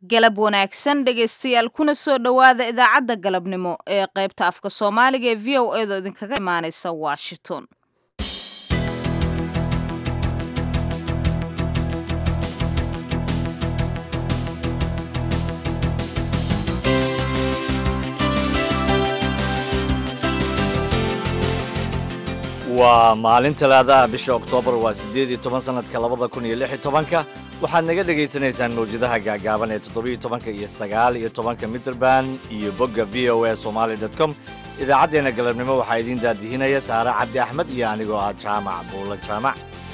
galab wanaagsan dhegaystayaal kuna soo dhowaada idaacadda galabnimo ee qaybta afka soomaaliga ee v o edo idinkaga imaanaysa washington waa maalin talaadaha bisha oktoobar waa siddeed iyo toban sannadka labada kun iyo lix iyo tobanka waxaad naga dhegaysanaysaan mawjadaha gaagaaban ee toddobiyo tobanka iyo sagaal iyo tobanka mitrband iyo bogga v o a somaali dot com idaacaddeenna galabnimo waxaa idiin daadihinaya saare cabdi axmed iyo anigoo ah jaamac buulla jaamac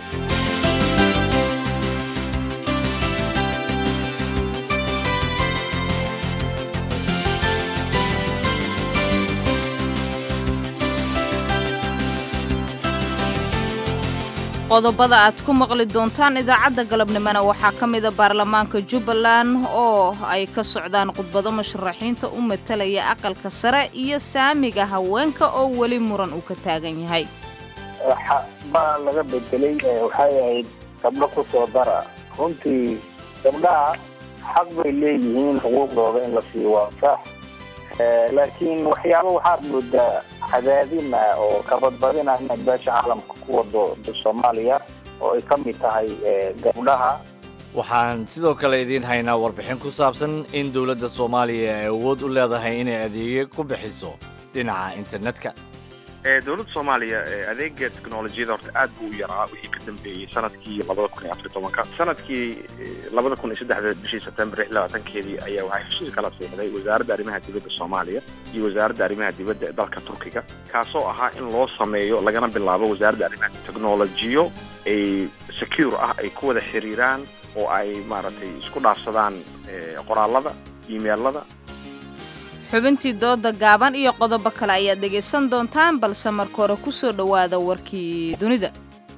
qodobada aad ku maqli doontaan idaacadda galabnimona waxaa ka mida baarlamaanka jubbaland oo ay ka socdaan khudbado musharaxiinta u matalaya aqalka sare iyo saamiga haweenka oo weli muran uu ka taagan yahay baa laga bedelay waxay ahayd gabdho ku soo dara runtii gabdhaha xaq bay leeyihiin xuquuqdooda in la siiyo waa sax laakiin waxyaaba waxaad moodaa cadaadina oo kabadbadina inaad beesha caalamka ku wado soomaaliya oo ay ka mid tahay gabdhaha waxaan sidoo kale idiin haynaa warbixin ku saabsan in dowladda soomaaliya ay awood u leedahay inay adeegyo ku bixiso dhinaca internetka dowladda soomaaliya adeega technolojiyada horta aad buu u yaraa wixii ka dambeeyey sanadkii labada kun iyo afar tobanka sanadkii labada kun iyo saddexda bishii sebtembar lix labaatankeedii ayaa waxaa heshiis kala siixday wasaaradda arrimaha dibadda soomaaliya iyo wasaaradda arrimaha dibadda ee dalka turkiga kaasoo ahaa in loo sameeyo lagana bilaabo wasaaradda arrimaha technolojiyo ay secure ah ay ku wada xiriiraan oo ay maaragtay isku dhaafsadaan qoraalada emailada xubintii dooda gaaban iyo qodobo kale ayaad dhegaysan doontaan balse marka hore ku soo dhowaada warkii dunida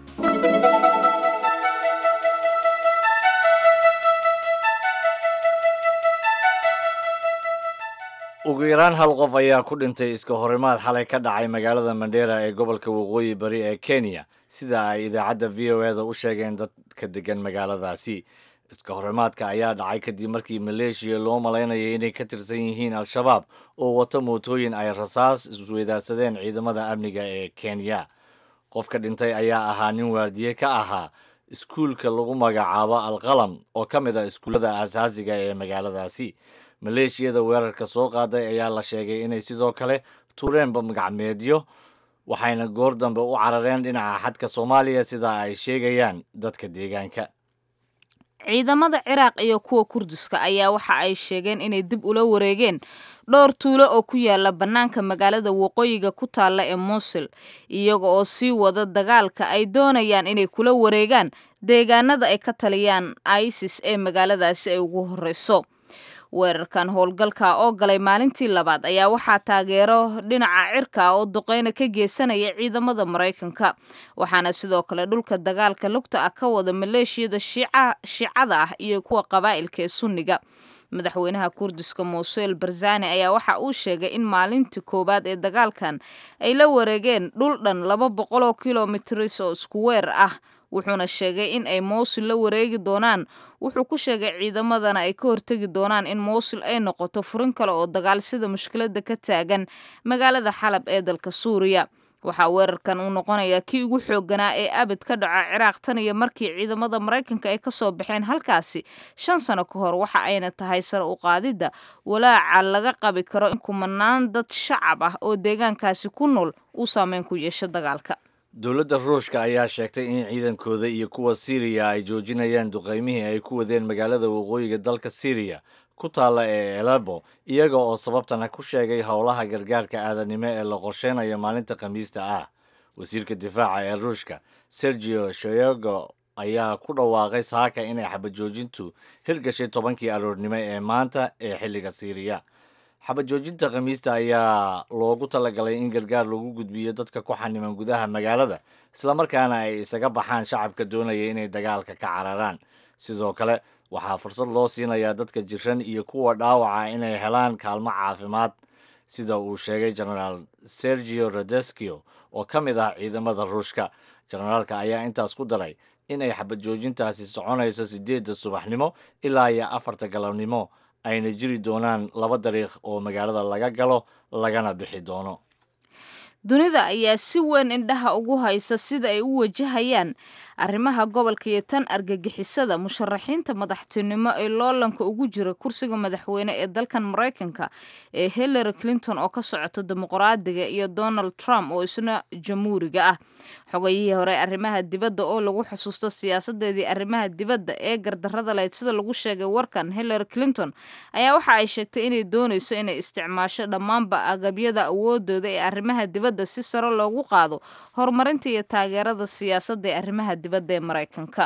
ugu yaraan hal qof ayaa ku dhintay iska horimaad xalay ka dhacay magaalada mandheera ee gobolka waqooyi bari ee kenya sida ay idaacadda v o eda u sheegeen dadka degan magaaladaasi iska horimaadka ayaa dhacay kadib markii maleeshiya loo malaynayay inay ka tirsan yihiin al-shabaab oo wato mootooyin ay rasaas isweydaarsadeen ciidamada amniga ee kenya qofka dhintay ayaa ahaa nin waardiye ka ahaa iskuulka lagu magacaabo alqalam oo ka mid ah iskuullada aasaasiga ee magaaladaasi maleeshiyada weerarka soo qaaday ayaa la sheegay inay sidoo kale tuureenba magacmeedyo waxayna goor dambe u carareen dhinaca xadka soomaaliya sida ay sheegayaan dadka deegaanka ciidamada ciraaq iyo kuwa kurdiska ayaa waxa ay sheegeen inay dib ula wareegeen dhowr tuulo oo ku yaala bannaanka magaalada waqooyiga ku taalla ee muusil iyaga oo sii wada dagaalka ay doonayaan inay kula wareegaan deegaanada ay ka taliyaan isis ee magaaladaasi ay ugu horreyso weerarkan howlgalka oo galay maalintii labaad ayaa waxaa taageero dhinaca cirka oo duqeyna ka geysanaya ciidamada maraykanka waxaana sidoo kale dhulka dagaalka lugta ah ka wada maleeshiyada shiicada ah iyo kuwa qabaa'ilka ee sunniga madaxweynaha kurdiska muusul barzani ayaa waxa uu sheegay in maalintii koowaad ee dagaalkan ay la wareegeen dhul dhan laba boqol oo kilomitris oo isku weer ah wuxuuna sheegay in ay mowsil la wareegi doonaan wuxuu ku sheegay ciidamadana ay ka hortegi doonaan in mowsil ay noqoto furin kale oo dagaal sida mushkiladda ka taagan magaalada xalab ee dalka suuriya waxaa weerarkan uu noqonayaa kii ugu xoogganaa ee abid ka dhaca ciraaq tan iyo markii ciidamada maraykanka ay kasoo baxeen halkaasi shan sano ka hor waxa ayna tahay sare u qaadidda walaaca laga qabi karo in kumanaan dad shacab ah oo deegaankaasi ku nool uu saameyn ku yeesho dagaalka dowladda ruushka ayaa sheegtay in ciidankooda iyo kuwa siiriya ay joojinayaan duqeymihii ay ku wadeen magaalada waqooyiga dalka siiriya ku taalla ee elebo iyaga oo sababtana ku sheegay howlaha gargaarka aadanimo ee la qorsheynayo maalinta khamiista ah wasiirka difaaca ee ruushka sergio shoyego ayaa ku dhawaaqay saaka inay xabajoojintu hirgashay tobankii aroornimo ee maanta ee xilliga siiriya xabajoojinta khamiista ayaa loogu talagalay in gargaar lagu gudbiyo dadka ku xaniman gudaha magaalada islamarkaana ay isaga baxaan shacabka doonaya inay dagaalka ka cararaan sidoo kale waxaa fursad loo siinayaa dadka jiran iyo kuwa dhaawaca inay helaan kaalmo caafimaad sida uu sheegay genaraal sergio rodeskio oo ka mid ah ciidamada ruushka jenaraalka ayaa intaas ku daray in ay xabad joojintaasi soconayso sideedda subaxnimo ilaa iyo afarta galabnimo ayna jiri doonaan laba dariiq oo magaalada laga galo lagana bixi doono dunida ayaa si weyn indhaha ugu haysa sida ay u wajahayaan arrimaha gobolka iyo tan argagixisada musharaxiinta madaxtinimo ee loolanka ugu jira kursiga madaxweyne ee dalkan maraykanka ee hillary clinton oo ka socota dimuqraadiga iyo donald trump oo isna jamhuuriga ah xogayihii hore arrimaha dibadda oo lagu xusuusto siyaasadeedii arrimaha dibadda ee gardarrada lahayd sida lagu sheegay warkan hillary clinton ayaa waxa ay sheegtay inay doonayso inay isticmaasho dhammaanba agabyada awoodooda ee arrimaha dibadda si sare loogu qaado horumarinta iyo taageerada siyaasadda ee arrimaha dibadda ee maraykanka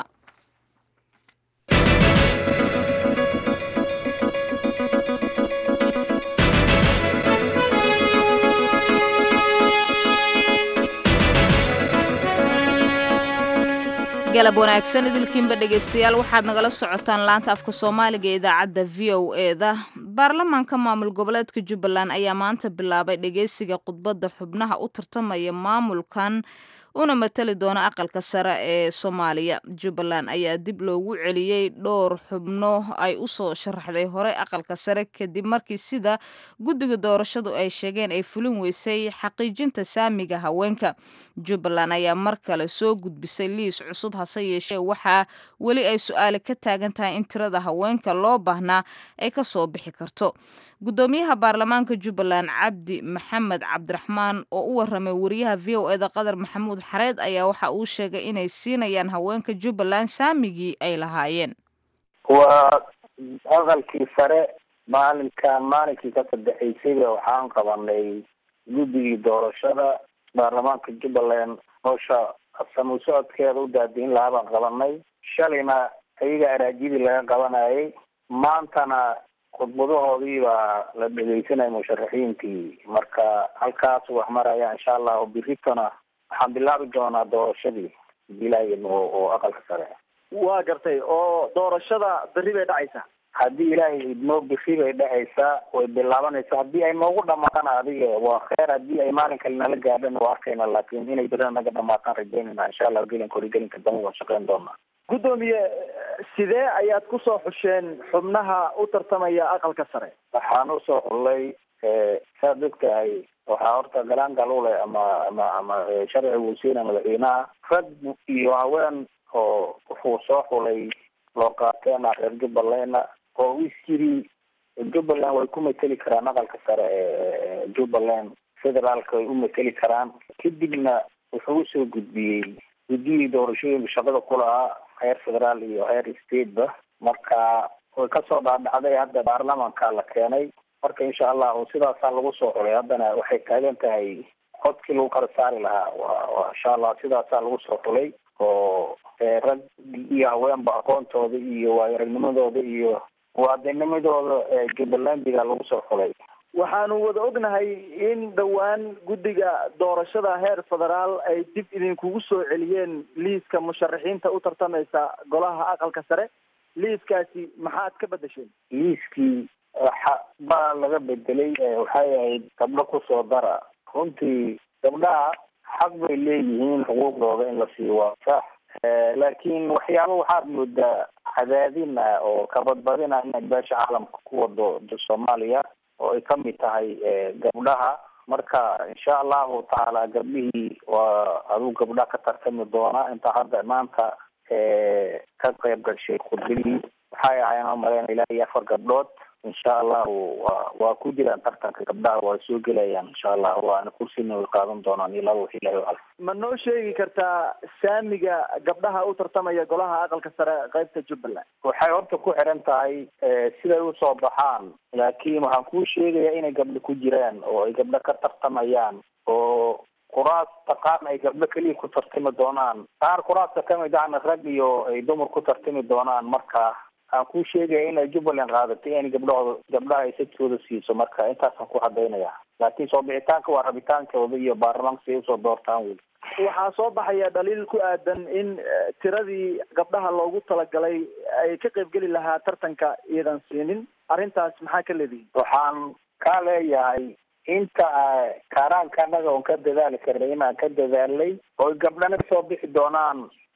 galab wanaagsan idilkiinba dhegaystayaal waxaad nagala socotaan laanta afka soomaaliga ee idaacadda v o eda baarlamaanka maamul goboleedka jubbaland ayaa maanta bilaabay dhegeysiga khudbadda xubnaha u tartamaya maamulkan una matali doona aqalka sare ee soomaaliya jubbaland ayaa dib loogu celiyey dhowr xubno ay usoo sharaxday hore aqalka sare kadib markii sida guddiga doorashadu ay sheegeen ay fulin weysay xaqiijinta saamiga haweenka jubbaland ayaa mar kale soo gudbisay liis cusub hase yeeshee waxaa weli ay su-aali ka taagan tahay in tirada haweenka loo baahnaa ay ka soo bixi karto guddoomiyaha baarlamaanka jubbaland cabdi maxamed cabdiraxmaan oo u waramay wariyaha v o eda qadar maxamuud xareed ayaa waxa uu sheegay inay siinayaan haweenka jubbaland saamigii ay lahaayeen waa aqalkii sare maalinkan maalinkii ka saddexaysayba waxaan qabanay guddigii doorashada baarlamaanka jubbaland howsha samu socodkeeda u daadiin lahaa baan qabanay shalayna ayaga araajidii laga qabanayay maantana khudbadahoodii baa la dhegeysanaya musharaxiintii marka halkaas wax maraya insha allahu biritona waxaan bilaabi doonaa doorashadii bilaayan oo oo aqalka sare waa gartay oo doorashada berri bay dhacaysaa haddii ilaahay idmoo biri bay dhacaysaa way bilaabanaysaa haddii ay noogu dhamaatana adiga waa kheer haddii ay maalin kale nala gaadhana waa arkayna laakin inay berina naga dhamaataan rajeynayna insha allah gelinka hori gelinka dambe waan shaqeyn doonaa guddoomiye sidee ayaad kusoo xusheen xubnaha u tartamaya aqalka sare waxaan usoo xullay saad og tahay waxaa horta galaangal u leh ama ama ama sharci wuu siina madaxweynaha rag iyo haween oo wuxuu soo xulay loo qaateena reer jubbalandna oo is yiri jubbaland way ku mateli karaan aqalka sare ee jubbaland federaalka way u mateli karaan kadibna wuxuu usoo gudbiyey guddiyii doorashooyinka shaqada ku lahaa heer federaal iyo heer stateba marka way kasoo dhaadhacday hadda baarlamanka la keenay marka insha allahu sidaasaa lagu soo xulay haddana waxay taagan tahay codkii lagu kala saari lahaa wa wa insha allah sidaasaa lagu soo xulay oo rag iyo haweenba aqoontooda iyo waayaragnimadooda iyo muwaadinimadooda jubbalandiga lagu soo xulay waxaanu wada ognahay in dhowaan guddiga doorashada heer federaal ay dib idinkugu soo celiyeen liiska musharaxiinta u tartamaysa golaha aqalka sare liiskaasi maxaad ka bedesheen liiskii waxa baa laga bedelay waxay ahayd gabdho kusoo dara runtii gabdhaha xaq bay leeyihiin xuquuqdooda in la siiyo waa sax laakiin waxyaaba waxaad moodaa cadaadin ah oo kabadbadin ah inay beesha caalamka ku wado soomaaliya oo ay kamid tahay gabdhaha marka insha allahu tacaala gabdhihii waa aduu gabdha ka tartami doona inta hadda maanta ka qayb gashay khudbadii waxay ahayn umaleyna ilaa iyo afar gabdhood insha allahu wa waa ku jiraan tartanka gabdhaha waa soo gelayaan insha allah waana kursina way qaadan doonaan iyo laba wax ilahi al ma noo sheegi kartaa saamiga gabdhaha u tartamaya golaha aqalka sare qaybta jubbaland waxay horta ku xiran tahay siday usoo baxaan laakiin waxaan kuu sheegayaa inay gabdho ku jiraan oo ay gabdho ka tartamayaan oo kuraasta qaarna ay gabdho keliya ku tartami doonaan qaar kuraasta kamid ahna rag iyo ay dumar ku tartami doonaan marka aan kuu sheegaya inay jubbaland qaadatay in gabdhahooda gabdhaha ay sajkooda siiso marka intaasaan ku cadaynaya laakiin soo bixitaanka waa rabitaankooda iyo baarlamaanka si ay usoo doortaan weli waxaa soo baxaya dhaliil ku aadan in tiradii gabdhaha loogu talagalay ay ka qaybgeli lahaa tartanka iyadan siinin arrintaas maxaa ka leedihin waxaan kaa leeyahay inta kaaraanka anaga oon ka dadaali karnay inaan ka dadaalnay oy gabdhana soo bixi doonaan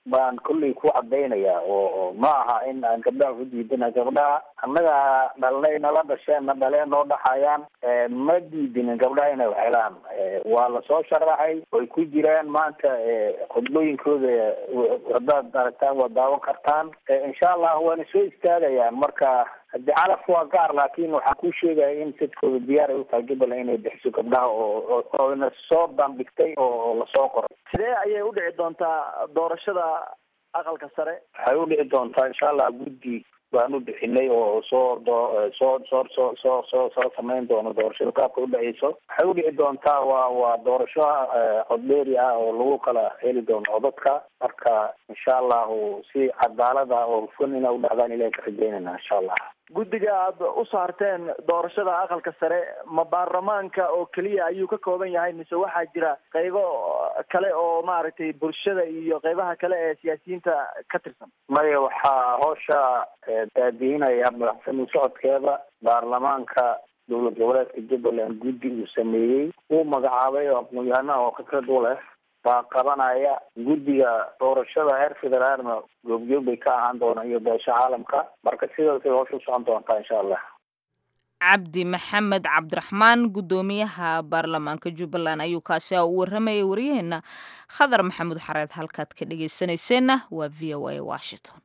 baan kolley ku cadaynayaa oo ma aha in aan gabdhaha ku diidana gabdhaha annaga dhalnay nala dhasheen na dhaleen noo dhaxayaan ma diidinin gabdhaha inay wax helaan waa lasoo sharaxay way ku jiraan maanta khudbooyinkooda hadaad aragtaan waa daawan kartaan insha allah waana soo istaagayaan marka hadi calaf waa gaar laakin waxaan ku sheegaya in sidkooda diyaar ay utahay jubbaland inay bixiso gabdhaha oo oona soo bandhigtay oo lasoo qoray sidee ayay udhici doontaa doorashada aqalka sare waxay udhici doontaa insha allah guddi baan u bixinay oo soo doo soo soo soo soo soo soo samayn doono doorashada qaabka udhaceyso waxay udhici doontaa waa waa doorasho codbeeri ah oo lagu kala heli doono codadka marka insha allahu si cadaalada oo hufan ina udhacdaan ilahi ka rajeynayna insha allah guddiga aad u saarteen doorashada aqalka sare ma baarlamaanka oo keliya ayuu ka kooban yahay mise waxaa jira qaybo kale oo maaragtay bulshada iyo qaybaha kale ee siyaasiyiinta ka tirsan maya waxaa hoosha daadiinaya madaxsami socodkeeda baarlamaanka dowlad goboleedka jubbaland guddi uu sameeyey uu magacaabay oo aqoon-yahanaha oo khibrad u leh baa qabanaya guddiga doorashada heer federaalna goobjoog bay ka ahaan doonaan iyo beesha caalamka marka sidaasay hoosha usocon doontaa insha allah cabdi maxamed cabdiraxmaan guddoomiyaha baarlamaanka jubbaland ayuu kaasi a u waramayay waryaheena khadar maxamuud xareed halkaad ka dhegeysanayseena waa v o a washington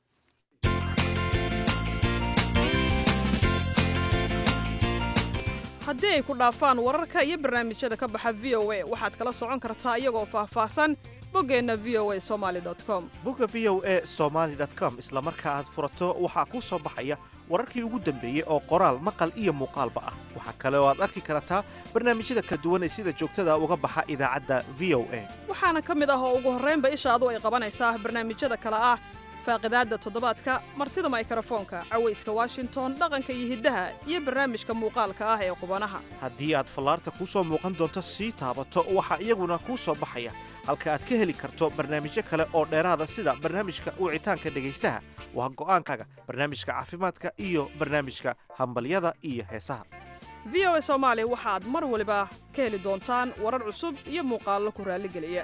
haddii ay ku dhaafaan wararka iyo barnaamijyada ka baxa v o a waxaad kala socon kartaa iyagoo faahfaahsan boggeenna v o a somali com bogga v o a somaali com isla marka aad furato waxaa kuu soo baxaya wararkii ugu dambeeyey oo qoraal maqal iyo muuqaalba ah waxaa kale oo aad arki kartaa barnaamijyada kala duwan ee sida joogtada uga baxa idaacadda v o a waxaana ka mid ah oo ugu horraynba ishaadu ay qabanaysaa barnaamijyada kale ah faaqidaadda toddobaadka martida maykrofoonka cawayska washington dhaqanka iyo hiddaha iyo barnaamijka muuqaalka ah ee qubanaha haddii aad fallaarta kuu soo muuqan doonto sii taabato waxaa iyaguna kuu soo baxaya halka aad ka heli karto barnaamijyo kale oo dheeraada sida barnaamijka wicitaanka dhegaystaha waa go'aankaaga barnaamijka caafimaadka iyo barnaamijka hambalyada iyo heesaha v o a soomaali waxaad mar waliba ka heli doontaan warar cusub iyo muuqaallo ku raalligeliya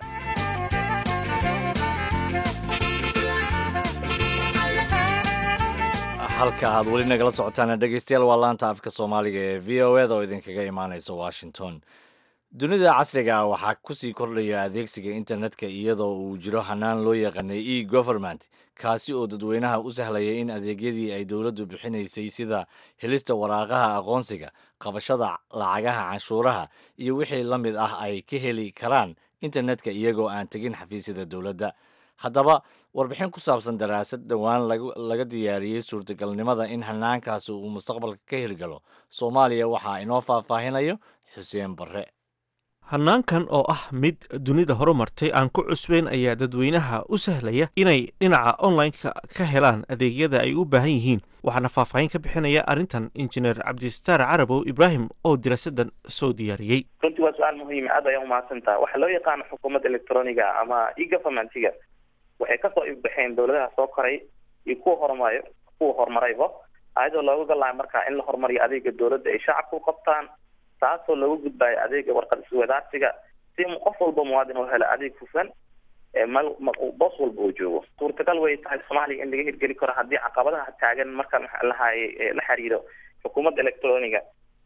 halka aad weli nagala socotaana dhegeystayaal waa laanta afka soomaaliga ee v o eda oo idinkaga imaaneysa washington dunida casriga ah waxaa kusii kordhaya adeegsiga internetka iyadoo uu jiro hanaan loo yaqaanay e government kaasi oo dadweynaha u sahlaya in adeegyadii ay dowladdu bixinaysay sida helista waraaqaha aqoonsiga qabashada lacagaha canshuuraha iyo wixii la mid ah ay ka heli karaan internetka iyagoo aan tegin xafiisyada dowladda haddaba warbixin ku saabsan daraasad dhowaan laga diyaariyey suurtagalnimada in hanaankaasi uu mustaqbalka ka hirgalo soomaaliya waxaa inoo faahfaahinayo xuseen barre hannaankan oo ah mid dunida horumartay aan ku cusbeyn ayaa dadweynaha u sahlaya inay dhinaca onlineka ka helaan adeegyada ay u baahan yihiin waxaana faahfaahin ka bixinaya arrintan injineer cabdistaar carabow ibraahim oo diraasadan soo diyaariyey runtii waa su-aal muhiima aad ayaa umahadsantaha waxaa loo yaqaano xukuumadda electroniga ama e-governmentiga waxay kasoo ifbaxeen dowladaha soo koray iyo kuwa horumarayo kuwa horumarayba ayadoo looga galayo marka in la horumariyo adeega dowladda ay shacabka u qabtaan taasoo looga gudbayo adeega warqad iswadaarsiga si qof walba muwaadin oo helo adeeg hufan mal boos walba uu joogo suurtagal way tahay soomaaliya in laga hirgeli karo haddii caqabadaha taagan marka maxaa lahaye la xiriiro xukuumadda electroniga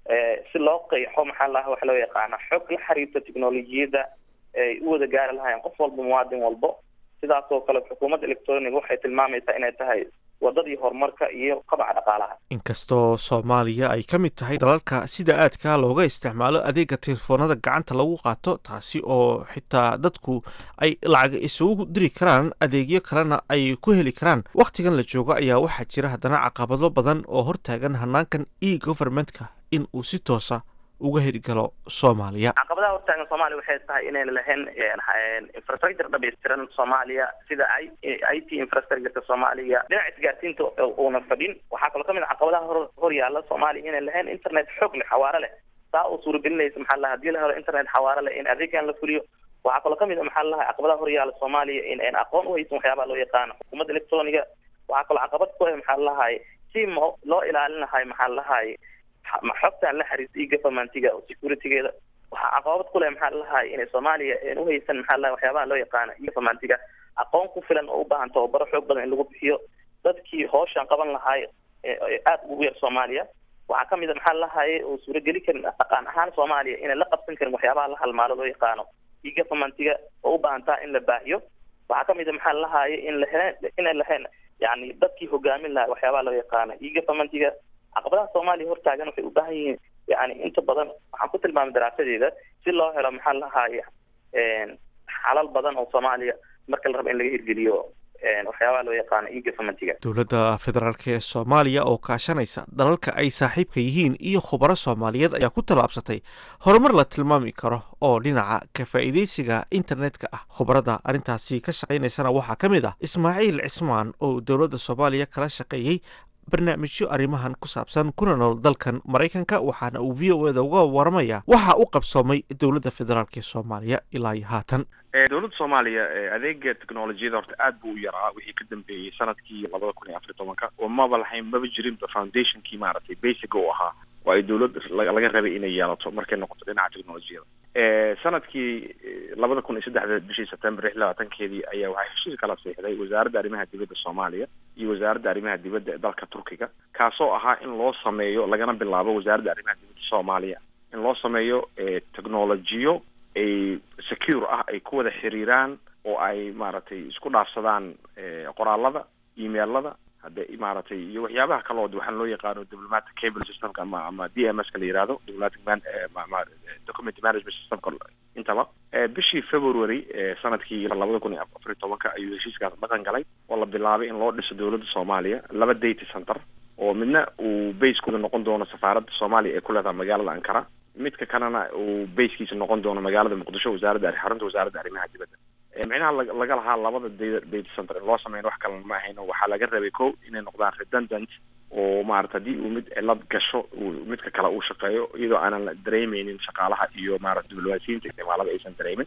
si loo qeexo maxaa laha waxa loo yaqaana xog la xiriirto technolojiyadda ay u wada gaari lahaayeen qof walba muwaadin walbo sidaas oo kale xukuumadda electroniga waxay tilmaamaysaa inay tahay wadadii horumarka iyo qabaca dhaqaalaha inkastoo soomaaliya ay ka mid tahay dalalka sida aadka looga isticmaalo adeega telefoonada gacanta lagu qaato taasi oo xitaa dadku ay lacag isugu diri karaan adeegyo kalena ay ku heli karaan wakhtigan la joogo ayaa waxaa jira haddana caqabado badan oo hortaagan hanaankan e governmentka in uu si toosa uga hirgalo soomaaliya caqabadaha hortaagan soomaaliya waxay tahay inayna lahayn infrastructure dhamaystiran soomaaliya sida i i t infrastructureka soomaaliya dhinaca isgaarsiinta uuna fadhin waxaa kaloo kamid a caqabadaha hor horyaala soomaaliya inay lahayn internet xoog leh xawaare leh saa oo suuragelinaysa maxaa laha hadii la helo internet xawaare leh in adeegan la fuliyo waxaa kaloo kamid a maxaa laha caqabadaha horyaala soomaaliya in ayn aqoon uhaysan waxyaabaha loo yaqaano xukuumadda electroniga waxaa kaloo caqabad ku ah maxaa lahaye si mo loo ilaalin lahay maxaa lahaye ma xogtaan la xiriirta e governmentiga oo securitygeeda waxaa caqabad ku leh maxaa lahaay inay soomaaliya uhaysan maxaa lahay waxyaabaha loo yaqaano e governmentiga aqoon ku filan oo u baahan tababaro xoog badan in lagu bixiyo dadkii hooshan qaban lahaay aada ugu yar soomaaliya waxaa kamid a maxaa lahaye oo suurageli karin dhaqan ahaan soomaaliya inay la qabsan karin waxyaabaha la halmaalo loo yaqaano iyo governmentiga oo u baahantaa in la baahiyo waxaa kamid a maxaa lahaye in lahe inay lahayn yani dadkii hogaamin lahaa waxyaabaha loo yaqaano iyo governmentiga caqabadaha soomaaliya hortaagan waxay u baahan yihiin yani inta badan waxaan ku tilmaamay daraasadeeda si loo helo maxaa lahaye xalal badan oo soomaaliya marka la rabo in laga hirgeliyo waxyaabaha loo yaqaano iyo governmentiga dowladda federaalk ee soomaaliya oo kaashanaysa dalalka ay saaxiibka yihiin iyo khubaro soomaaliyeed ayaa ku tallaabsatay horumar la tilmaami karo oo dhinaca ka faa'iidaysiga internetka ah khubarada arrintaasi ka shaqaynaysana waxaa ka mid ah ismaaciil cismaan oo dowladda soomaaliya kala shaqeeyey barnaamijyo arrimahan ku saabsan kuna nool dalkan maraykanka waxaana uu v o eda uga waramaya waxa u qabsoomay dowladda federaalk ee soomaaliya ilaa iyo haatan dowladda soomaaliya adeega technolojiyada horta aad buu u yaraa wixii ka dambeeyey sanadkii labada kun iyo afar tobanka oo maba lahayn maba jirinba foundationkii maaragtay basic u ahaa oo ay dowlad laga rabay inay yeelato markay noqoto dhinaca technolojiyada sanadkii labada kun iyo saddexda bishii september lix labaatankeedii ayaa waxaa heshiis kala siixday wasaaradda arrimaha dibadda soomaaliya iyo wasaaradda arrimaha dibadda ee dalka turkiga kaasoo ahaa in loo sameeyo lagana bilaabo wasaaradda arrimaha dibadda soomaaliya in loo sameeyo technolojiyo ay secure ah ay ku wada xiriiraan oo ay maaragtay isku dhaafsadaan qoraalada emailada hadde maaragtay iyo waxyaabaha kaloo waxaan loo yaqaano diplomatic cable systemka ama ama d m s ka la yihahdo diplomatic man document management systemka intaba bishii february sanadkii labada kun iyo afar iyo tobanka ayuu heshiiskaas dhaqan galay oo la bilaabay in loo dhiso dowladda soomaaliya laba data center oo midna uu basekooda noqon doono safaaradda soomaaliya ee ku leedaha magaalada ankara midka kalena uu basekiisa noqon doono magaalada muqdisho wasaaradda xarunta wasaaradda arrimaha dibadda micnaha laga lahaa labada data center in loo sameyn wax kalena ma ahayno waxaa laga rabay ko inay noqdaan redundant oo maarata haddii uu mid cilad gasho uu midka kale uu shaqeeyo iyadoo aanan la dareemeynin shaqaalaha iyo maarata diblomaasiyiinta isticmaalada aysan dareemin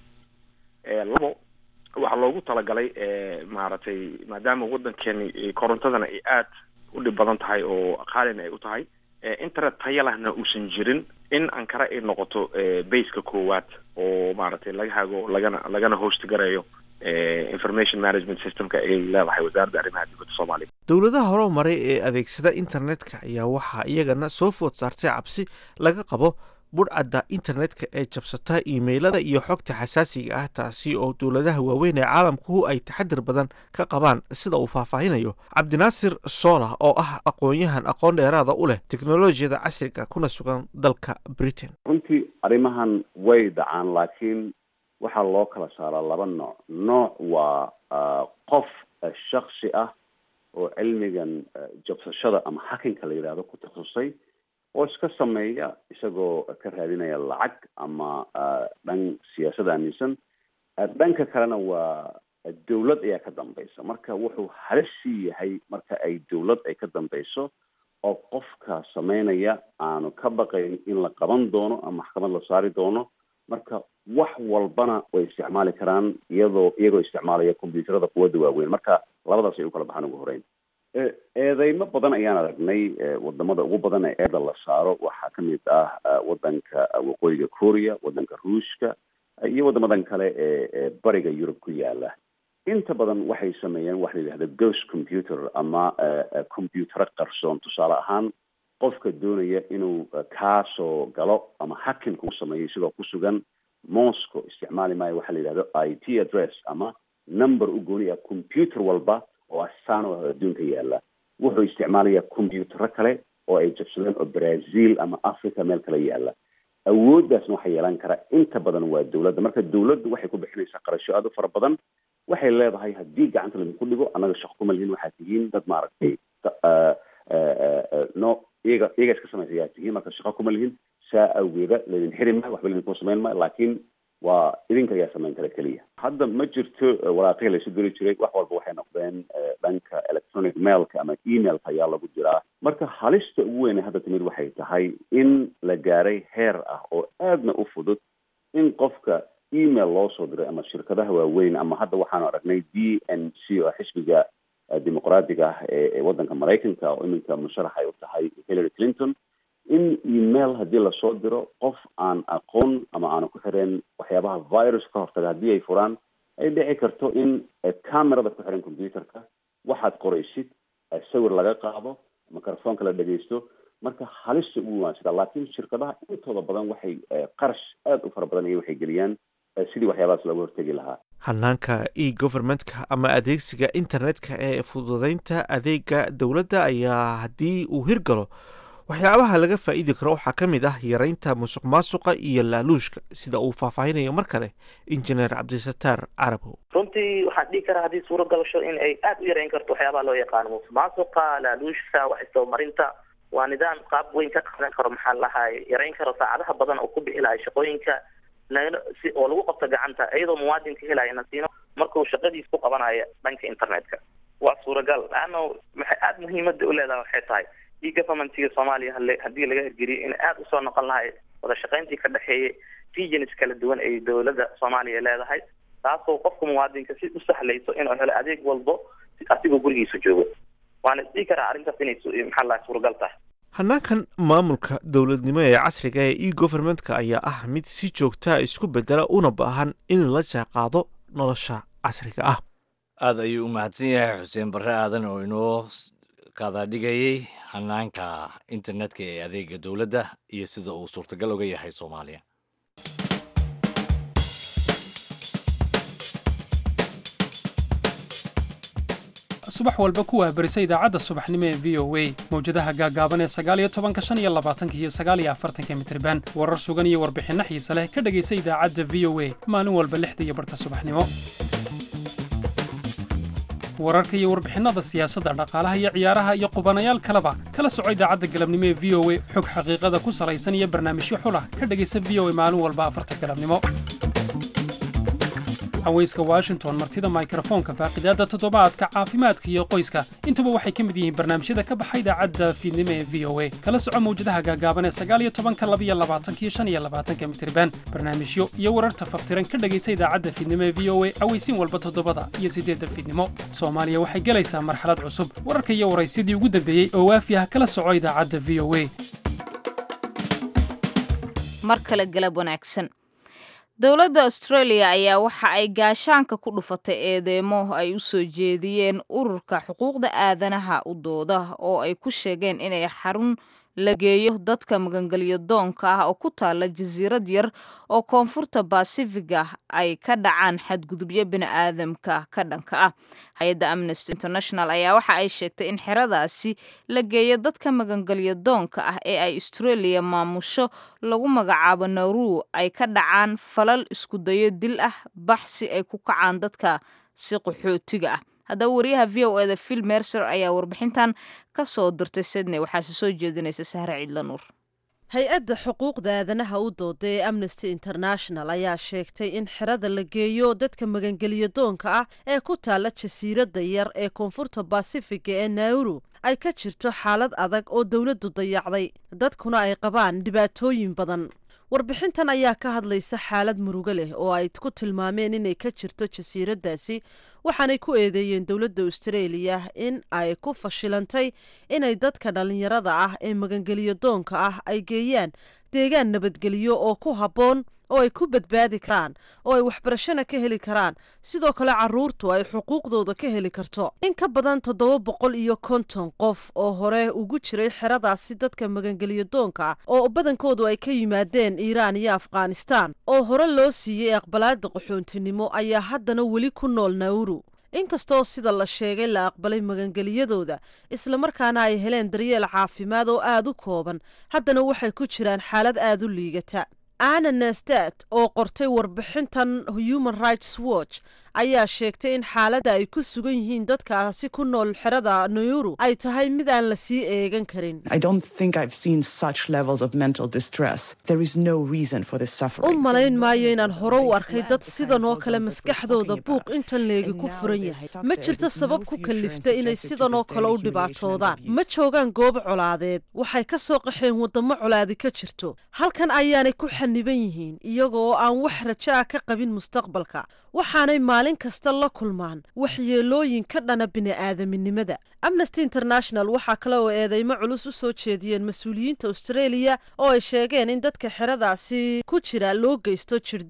labo waxaa loogu talagalay maaragtay maadaama waddankeeni korontadana ay aad u dhib badan tahay oo qaalina ay u tahay internet taya lahna uusan jirin in ankara ay noqoto baseka koowaad oo maaragtay laga hago lagana lagana host garayo information management systemka ay leedahay wasaaradda arrimaha dibadda soomaaliya dowladaha hore maray ee adeegsada internetka ayaa waxaa iyagana soo food saartay cabsi laga qabo budhcadda internetka ee jabsata iimaylada iyo xogta xasaasiga ah taasi oo dowladaha waaweyn ee caalamkuhu ay taxadir badan ka qabaan sida uu faahfaahinayo cabdinaasir soola oo ah aqoon-yahan aqoon dheeraada u leh teknolojiyada casriga kuna sugan dalka britain runtii arrimahan way dhacaan laakiin waxaa loo kala saaraa laba nooc nooc waa qof shaksi ah oo cilmigan jabsashada ama hakinka la yidhahdo ku takhasusay oo iska sameeya isagoo ka raadinaya lacag ama dhan siyaasad aaminsan dhanka kalena waa dawlad ayaa ka dambaysa marka wuxuu halissii yahay marka ay dawlad ay ka dambayso oo qofka sameynaya aanu ka baqayn in la qaban doono ama maxkamad la saari doono marka wax walbana way isticmaali karaan iyadoo iyagoo isticmaalaya combyuuterada quwadda waaweyn marka labadaas ay u kala baxaan ugu horeyn eedeymo badan ayaan aragnay wadamada ugu badan ee eeda la saaro waxaa kamid ah wadanka waqooyiga korea wadanka ruushka iyo wadamadan kale ee bariga yurub ku yaala inta badan waxay sameeyeen waxa la yidhahda ghost computer ama combyutero qarsoon tusaale ahaan qofka doonaya inuu kaasoo galo ama hakin ku sameeyo isagoo ku sugan moscow isticmaali maayo waxaa la yidhahdo i t address ama number u gooni ah computer walba oo asaan oo adduunka yaala wuxuu isticmaalayaa combyutero kale oo ay jabsadeen oo brazil ama africa meel kale yaala awooddaasna waxaa yeelan kara inta badan waa dawladda marka dawladdu waxay ku bixinaysaa qarasho aad u fara badan waxay leedahay haddii gacanta laydinku dhigo annaga shaqo kuma lihin waxaad tihiin dad maaragtay no iyaga iyaga iska samaysa ayaa tihiin marka shaqo kuma lihin saa awgeeda laydin xiri maayo waxba laydinku samayn maayo laakiin waa idinka ayaa samayn kara keliya hadda ma jirto waraaqihii laysu diri jiray wax walba waxay noqdeen dhanka electronic mailka ama emailka ayaa lagu jiraa marka halista ugu weyne hadda timid waxay tahay in la gaaray heer ah oo aadna u fudud in qofka email loo soo diray ama shirkadaha waaweyn ama hadda waxaanu aragnay d n c oo xisbiga dimuqraadiga ah ee waddanka maraykanka oo iminka musharax ay u tahay hillary clinton in email haddii lasoo diro qof aan aqoon ama aanu ku xireen waxyaabaha virus ka hortaga haddii ay furaan ay dhici karto in camerada ku xiran computerka waxaad qoraysid sawir laga qaado microfonka la dhegeysto marka halista ugu waansida laakiin shirkadaha intooda badan waxay qarash aada u fara badan iyo waxay geliyaan sidii waxyaabahaas looga hortegi lahaa hanaanka e governmentka ama adeegsiga internetka ee fududeynta adeega dowladda ayaa haddii uu hirgalo waxyaabaha laga faa'iidi karo waxaa ka mid ah yareynta musuq maasuqa iyo laaluushka sida uu faahfaahinayo mar kale injineer cabdisataar carabow runtii waxaan dhihi karaa haddii suuro galasho in ay aada u yareyn karto waxyaabaha loo yaqaano musuq maasuqa laaluushka wax isdabamarinta waa nidaam qaab weyn ka qaadan karo maxaa lahay yareyn karo saacadaha badan oo ku bixi lahay shaqooyinka si oo lagu qabto gacanta iyadoo muwaadinka helaya nasiino markuu shaqadiis ku qabanayo dhanka internetka waa suuragal laano maxay aada muhiimada u leedahay waxay tahay e governmentiga soomaaliya hale haddii laga hirgeliyo in aada usoo noqon lahay wada shaqayntii ka dhexeeyay regions kala duwan ay dowladda soomaaliya leedahay taasoo qofka muwaadinka si u sahlayso inuu helo adeeg walbo asigoo gurigiisa joogo waana isdhihi karaa arrintaas inay maxaa lahay suuragal tahay hanaankan maamulka dowladnimo ee casriga ee e governmentka ayaa ah mid si joogtaa isku bedela una baahan in la jaaqaado nolosha casriga ah aada ayuu u mahadsan yahay xuseen barre aadan oo inoo qaadaadhigayay hanaanka internetka ee adeega dowladda iyo sida uu suurtagal uga yahay soomaaliya subax walba ku waahbarisa idaacadda subaxnimo ee v o a mawjadaha gaagaaban ee sagaaliyo tobanka shan iyo labaatanka iyo sagaaliyo afartanka mitriban warar sugan iyo warbixinno xiise leh ka dhegaysa idaacadda v o a maalin walba lixda iyo barhka subaxnimo wararka iyo warbixinnada siyaasadda dhaqaalaha iyo ciyaaraha iyo qubanayaal kaleba kala soco idaacadda galabnimo ee v o a xog xaqiiqada ku salaysan iyo barnaamijyo xulah ka dhegaysa v o a maalin walba afarta galabnimo haweyska washington martida mikrofoonka faaqidaadda toddobaadka caafimaadka iyo qoyska intuba waxay ka mid yihiin barnaamijyada ka baxa idaacadda fiidnimo ee v o a kala soco mawjadaha gaagaaban ee sagaaliyo tobanka labiyo labaatanka iyo shan iyo labaatanka mitriban barnaamijyo iyo wararta faftiran ka dhegaysa idaacadda fiidnimo ee v o a aweysiin walba toddobada iyo siddeedda fiidnimo soomaaliya waxay gelaysaa marxalad cusub wararka iyo waraysyadii ugu dambeeyey oo waafi ah kala soco idaacadda v o a mar kale galab wanaagsan dowladda australia ayaa waxa ay gaashaanka ku dhufatay eedeemo ay u soo jeediyeen ururka xuquuqda aadanaha u dooda oo ay ku sheegeen inay xarun la geeyo dadka magangelyo doonka ah oo ku taala jasiirad yar oo koonfurta basifiga ay ka dhacaan xadgudubyo bini'aadamka ka dhanka ah hay-adda amnesty international ayaa waxa ay sheegtay in xeradaasi la geeyo dadka magangelyo doonka ah ee ay australia maamusho lagu magacaabo nauru ay ka dhacaan falal iskudayo dil ah baxsi ay ku kacaan dadka si qaxootiga ah haddaba wariyaha v o eda phil mercer ayaa warbixintan ka soo dirtay sydney waxaase soo jeedinaysa sahre ciidla nuur hay-adda xuquuqda aadanaha u dooda ee amnesty international ayaa sheegtay in xerada la geeyo dadka magangeliyo doonka ah ee ku taala jasiiradda yar ee koonfurta basifiga ee nauru ay ka jirto xaalad adag oo dowladdu dayacday dadkuna ay qabaan dhibaatooyin badan warbixintan ayaa ka hadlaysa xaalad murugo leh oo ay ku tilmaameen inay ka jirto jasiiraddaasi waxaanay ku eedeeyeen dowladda austraeliya in ay ku fashilantay inay dadka dhallinyarada ah ee magangeliyo doonka ah ay geeyaan deegaan nabadgelyo oo ku habboon oo ay ku badbaadi karaan oo ay waxbarashana ka heli karaan sidoo kale caruurtu ay xuquuqdooda ka heli karto in ka badan toddoba boqol iyo konton qof oo hore ugu jiray xeradaasi dadka magangeliyo doonka ah oo badankoodu ay ka yimaadeen iiraan iyo afghanistaan oo hore loo siiyey aqbalaada qaxoontinimo ayaa haddana weli ku nool nauru inkastoo sida la sheegay la aqbalay magangeliyadooda islamarkaana ay heleen daryeel caafimaad oo aada u kooban haddana waxay ku jiraan xaalad aada u liigata ana nestat oo qortay warbixintan human rights watch ayaa sheegtay in xaaladda ay ku sugan yihiin dadkaasi ku nool xerada nayuru ay tahay mid aan la sii eegan karin u malayn maayo inaan hore u arkay dad sidan oo kale maskaxdooda buuq intan leegi ku furan yahay ma jirto sabab ku kallifta inay sidan oo kale u dhibaatoodaan ma joogaan goobo colaadeed waxay ka soo qaxeen waddamo colaadi ka jirto halkan ayaanay ku xaniban yihiin iyagoo aan wax rajo ah ka qabin mustaqbalka waxaanay maalin kasta la kulmaan waxyeelooyin ka dhana bini'aadaminimada amnesty international waxaa kale oo eedeymo culus u soo jeediyeen mas-uuliyiinta australia oo ay sheegeen in dadka xeradaasi ku jira loo geysto jirdil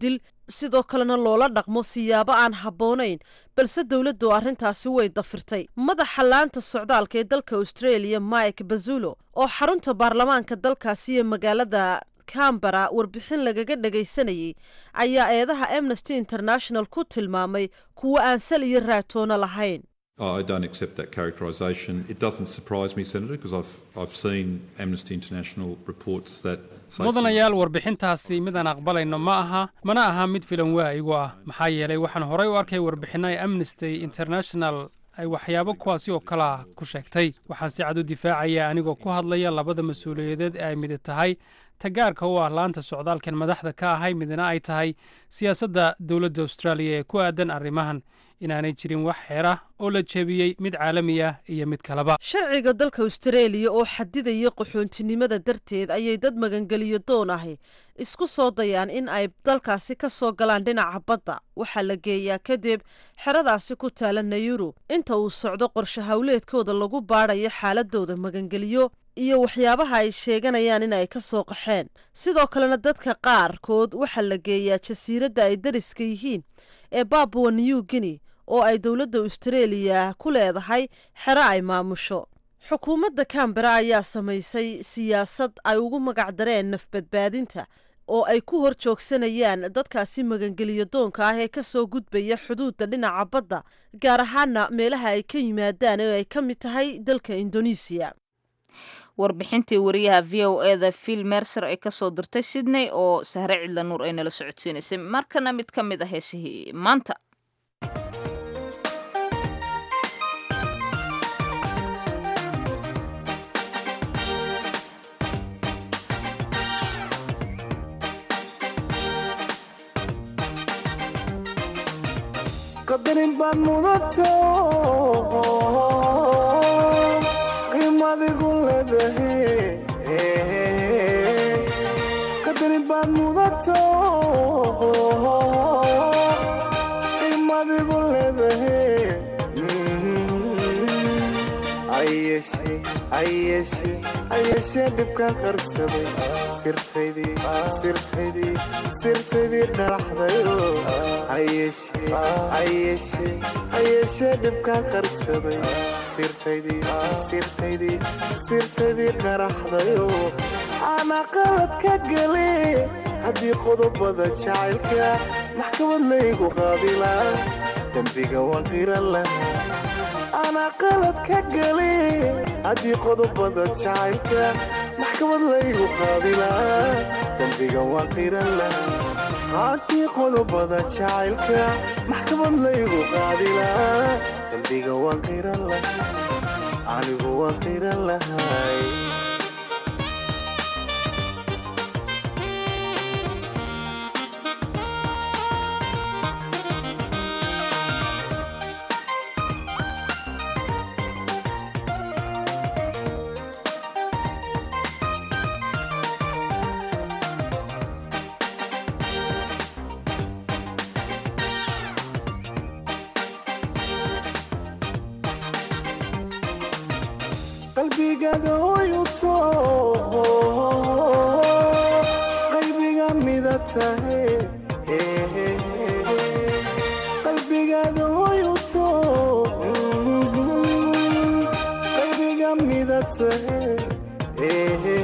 sidoo kalena loola dhaqmo siyaabo aan habboonayn balse dowladdu arrintaasi way dafirtay madaxa laanta socdaalka ee dalka australia mike bazulo oo xarunta baarlamaanka dalkaasi iyo magaalada cambara warbixin lagaga dhagaysanayay ayaa eedaha amnesty international ku tilmaamay kuwo aan sal iyo raatoona lahayn I don't accept that characterisation. It doesn't surprise me, Senator, because I've, I've seen Amnesty International reports that say mudanayaal warbixintaasi midaan aqbalayno ma aha mana aha mid filan waa igu ah maxaa yeelay waxaan horey u arkay warbixinno ay amnesty international ay waxyaabo kuwaasi oo kale ah ku sheegtay waxaan si cad u difaacaya anigoo ku hadlaya labada mas-uuliyadeed ee ay midi tahay tagaarka u ah laanta socdaalkan madaxda ka ahay midna ay tahay siyaasadda dowladda austraaliya ee ku aadan arrimahan inaanay jirin wax xeer ah oo la jebiyey mid caalami ah iyo mid kaleba sharciga dalka austareeliya oo xadidaya qaxoontinimada darteed ayay dad magangeliyo doon ahi isku soo dayaan in ay dalkaasi ka soo galaan dhinaca badda waxaa la geeyaa kadib xeradaasi ku taala nayuru inta uu socdo qorshe howleedkooda lagu baadhayo xaaladooda magangeliyo iyo waxyaabaha ay sheeganayaan in ay ka soo qaxeen sidoo kalena dadka qaarkood waxaa la geeyaa jasiiradda ay dariska yihiin ee babua new guinea oo ay dowladda austareeliya ku leedahay xero ay maamusho xukuumadda cambera ayaa samaysay siyaasad ay ugu magacdareen nafbadbaadinta oo ay ku hor joogsanayaan dadkaasi magangeliyo doonka ah ee ka soo gudbaya xuduudda dhinaca badda gaar ahaana meelaha ay ka yimaadaan oo ay ka mid tahay dalka indonesiya warbixintii wariyaha v o e da phil mercer ee kasoo dirtay sydney oo sahre cidla nuur ay nala socodsiinaysay markana mid ka mid ah heesihii maanta qadarin baad mudato qiimadigu leedahay qadarin baad mudato qiimadigu leedahay ayeshe ayeshe ayeshee dhibkaan qarsaday sirtaydii sirtaydii sirtaydii dharaxdayo ayeshe ayeshe ayeshee dhibkaan qarsaday sirtaydii sirtaydii sirtaydii dharaxdayo ana qalad ka gale haddii qodobada jacaylka maxkamad laygu qaadilaa dembiga waan qiran lahaa ana qalad ka gale haddii qodobada jacaylka maxkamad laygu qaadilaa dembiga waan qiran lahaa haddii qodobada jacaylka maxkamad laygu qaadilaa dembiga waan qiran lahaa anigu waan qiran lahay qalbigaada hoyuto qalbiga mida tahay qalbigaada hoyuto qalbiga mida tahay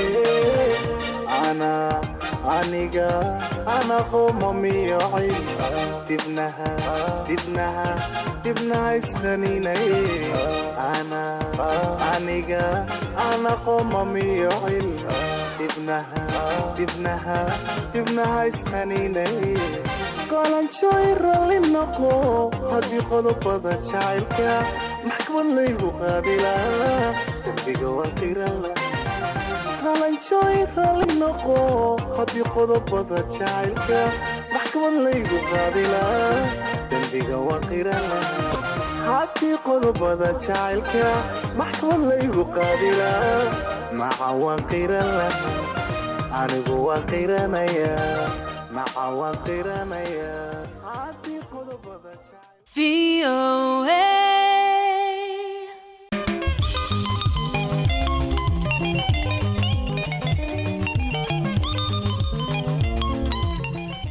ana aniga ana qomamiyocay dibnaha dibnaha dibnaha isqaninay ana aniga ana qomamiyocil dibnaha dibnaha dibnaha isqaninay qolanjooy ralli noqo haddii qodobada jacaylka maxkamad laygu qaadilaa dembiga waan qirala qalanjooy ralli noqo haddii qodobada jacaylka maxkamad laygu qaadilaa dembiga waan qirala haddii qodobada jacaylka maxkamad laygu qaadilaa maca waan qirala anigu waan qiranayaa maca waan qiranayaa haddii qodobada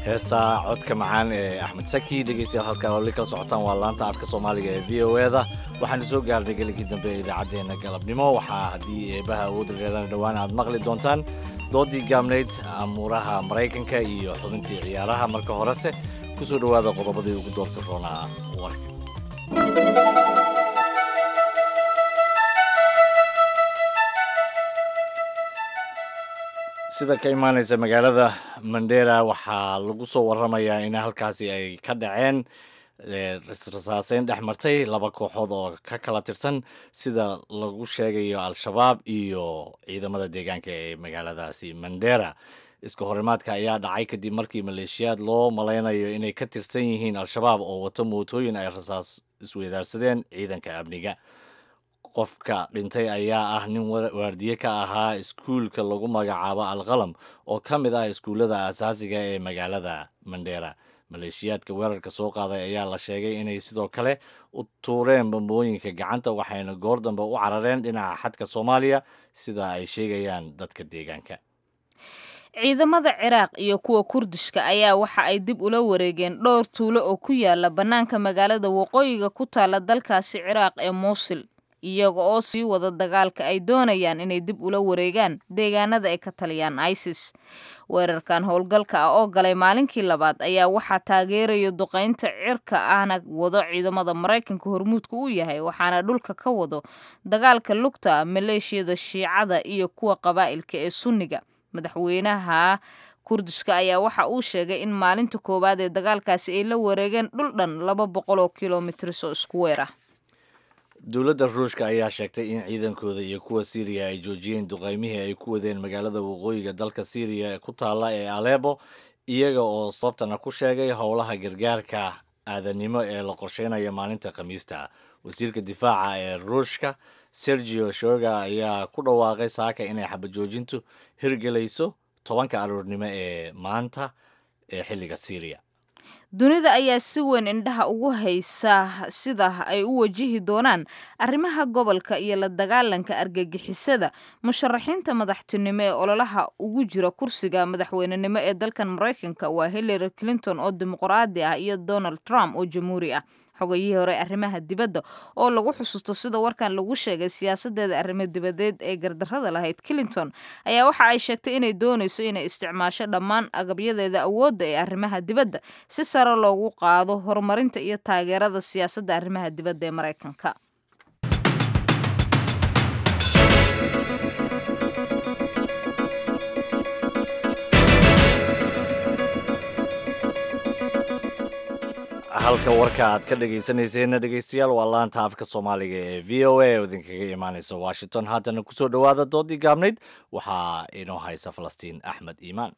heesta codka macaan ee axmed saki dhegeystayaal halkaa wali kala socotaan waa laanta afka soomaaliga ee v o e da waxaanu soo gaarnay geligii dambe ee idaacaddeenna galabnimo waxaa haddii eebaha awoodda reedana dhowaan aad maqli doontaan doodii gaabnayd amuuraha maraykanka iyo xubintii ciyaaraha marka horese ku soo dhowaada qodobadii ugu doorka roonaa warka sida ka imaanaysa magaalada mandera waxaa lagu soo waramayaa in halkaasi ay ka dhaceen rasaaseyn dhex martay laba kooxood oo ka kala tirsan sida lagu sheegayo al-shabaab iyo ciidamada deegaanka ee magaaladaasi mandera iska horimaadka ayaa dhacay kadib markii maleeshiyaad loo malaynayo inay ka tirsan yihiin al-shabaab oo wato mootooyin ay rasaas isweydaarsadeen ciidanka amniga qofka dhintay ayaa ah nin waardiye ka ahaa iskuulka lagu magacaabo alqalam oo ka mid ah iskuullada asaasiga ee magaalada mandera maleeshiyaadka weerarka soo qaaday ayaa la sheegay inay sidoo kale u tuureen bambooyinka gacanta waxayna goor dambe u carareen dhinaca xadka soomaaliya sida ay sheegayaan dadka deegaanka ciidamada ciraaq iyo kuwa kurdishka ayaa waxa ay dib ula wareegeen dhowr tuulo oo ku yaala bannaanka magaalada waqooyiga ku taala dalkaasi ciraaq ee muusil iyaga oo sii wada dagaalka ay doonayaan inay dib ula wareegaan deegaanada ay ka taliyaan isis weerarkan howlgalka ah oo galay maalinkii labaad ayaa waxaa taageeraya duqaynta cirka ahna wado ciidamada maraykanka hormuudka u yahay waxaana dhulka ka wado dagaalka lugta maleeshiyada shiicada iyo kuwa qabaa'ilka ee sunniga madaxweynaha kurdishka ayaa waxa uu sheegay in maalinta koowaad ee dagaalkaasi ay la wareegeen dhul dhan laba boqol oo kilomitris oo isku weer ah dowladda ruushka ayaa sheegtay in ciidankooda iyo kuwa siiriya ay joojiyeen duqaymihii ay ku wadeen magaalada waqooyiga dalka siiriya ee ku taalla ee alebo iyaga oo sababtana ku sheegay howlaha gargaarka aadanimo ee la qorsheynaya maalinta khamiista wasiirka difaaca ee ruushka sergio shoga ayaa ku dhawaaqay saaka inay xabajoojintu hirgelayso tobanka aroornimo ee maanta ee xilliga siiriya dunida ayaa si weyn indhaha ugu haysa sida ay u wajihi doonaan arrimaha gobolka iyo la dagaalanka argagixisada musharaxiinta madaxtinimo ee ololaha ugu jira kursiga madaxweynenimo ee dalkan maraykanka waa hillary clinton oo dimuqraadi ah iyo donald trump oo jamhuuri ah xogayihii hore arrimaha dibadda oo lagu xusuusto sida warkan lagu sheegay siyaasadeeda arrimo dibadeed ee gardarrada lahayd clinton ayaa waxa ay sheegtay inay doonayso inay isticmaasho dhammaan agabyadeeda awoodda ee arrimaha dibadda si sare loogu qaado horumarinta iyo taageerada siyaasadda arrimaha dibadda ee maraykanka halka warka aad ka dhegaysanayseena dhegaystayaal waa laanta afka soomaaliga ee v o a oo idinkaga imaanaysa washington haatana kusoo dhowaada doodii gaabnayd waxaa inoo haysa falastiin axmed iimaan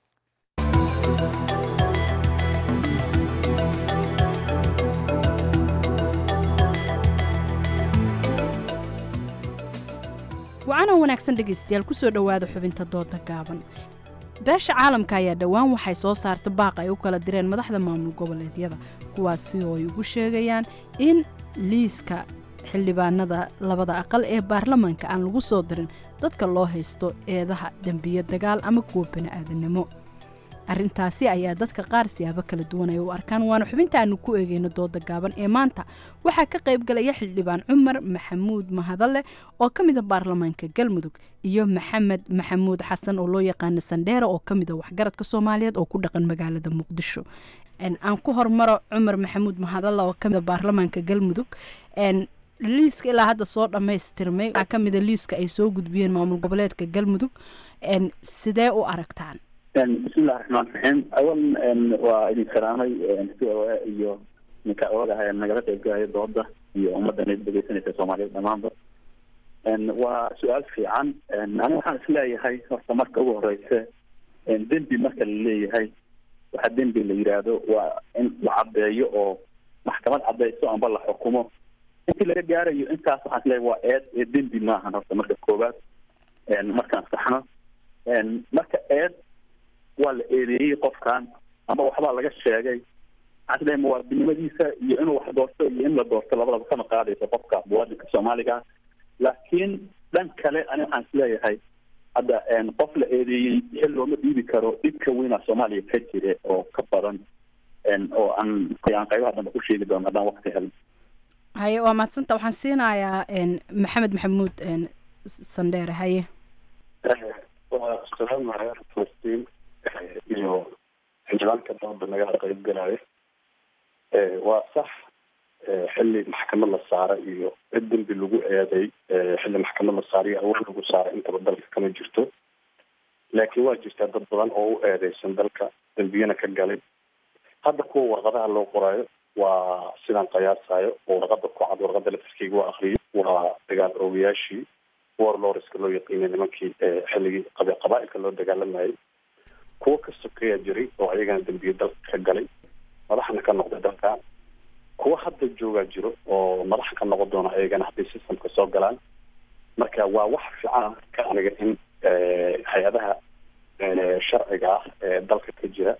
wacanoo wanaagsan dhegaystayaal kusoo dhowaada xubinta dooda gaaban beesha caalamka ayaa dhowaan waxay soo saartay baaq ay u kala direen madaxda maamul goboleedyada kuwaasi oo ay ugu sheegayaan in liiska xildhibaanada labada aqal ee baarlamaanka aan lagu soo dirin dadka loo haysto eedaha dembiye dagaal ama kuwa bani'aadanimo arrintaasi ayaa dadka qaar siyaabo kala duwan ay u arkaan waana xubinta aanu ku eegeyno dooda gaaban ee maanta waxaa ka qayb galaya xildhibaan cumar maxamuud mahadalle oo ka mida baarlamaanka galmudug iyo maxamed maxamuud xasan oo loo yaqaana sandheere oo ka mida waxgaradka soomaaliyeed oo ku dhaqan magaalada muqdisho aan ku hormaro cumar maxamuud mahadalle oo kamida baarlamaanka galmudug liiska ilaa hadda soo dhammaystirmay waxaa ka mida liiska ay soo gudbiyeen maamul goboleedka galmudug sidee u aragtaan bismillahi raxmaan raxiim awalan waa idin salaamay c o a iyo ninka ogaha nagala qaybgalaya dooda iyo ummaddan dhegeysanaysa soomaaliyeed dhamaanba waa su-aal fiican ani waxaan isleeyahay horta marka ugu horeysa dembi marka la leeyahay waxa dembi la yidhaahdo waa in la caddeeyo oo maxkamad caddeyso amba la xukumo intii laga gaarayo intaas waxaan isleeyahay waa eed ee dembi maahan horta marka koowaad markaan saxno marka eed waa la eedeeyey qofkan ama waxbaa laga sheegay waxaan isleeyahay muwaadinimadiisa iyo inuu wax doorto iyo in la doorto labadaba kama qaadayso qofka muwaadinka soomaaliga laakiin dhan kale ani waxaan isleeyahay hadda qof la eedeeyey xil looma dhiibi karo dhibka weyna soomaaliya ka jire oo ka badan oo aan aan qaybaha dambe ku sheegi doono haddaan waqti helin haye waa mahadsanta waxaan siinayaa maxamed maxamuud sandheere haye waa salaamaya falastiin iyo xildhibaanka dooda nagala qayb galaya waa sax xilli maxkamad la saara iyo cid dembi lagu eeday xilli maxkamad la saara iyo awood lagu saara intaba dalka kama jirto laakiin waa jirtaa dad badan oo u eedeysan dalka dembiyana ka galay hadda kuwa warqadaha loo qoraayo waa sidaan qiyaasayo oo warqada ku cad warqada laftirkeyga waa akriyo waa dagaal oogayaashii warlorska loo yaqiinay nimankii xilligii qab qabaailka loo dagaalamayay kuwo ka sokeeyaa jiray oo ayagana dembiye dalka ka galay madaxna ka noqday dalka kuwa hadda joogaa jiro oo madaxa ka noqon doona ayagana hadday systemka soo galaan marka waa wax fiican ka aniga in hay-adaha sharciga ah ee dalka ka jira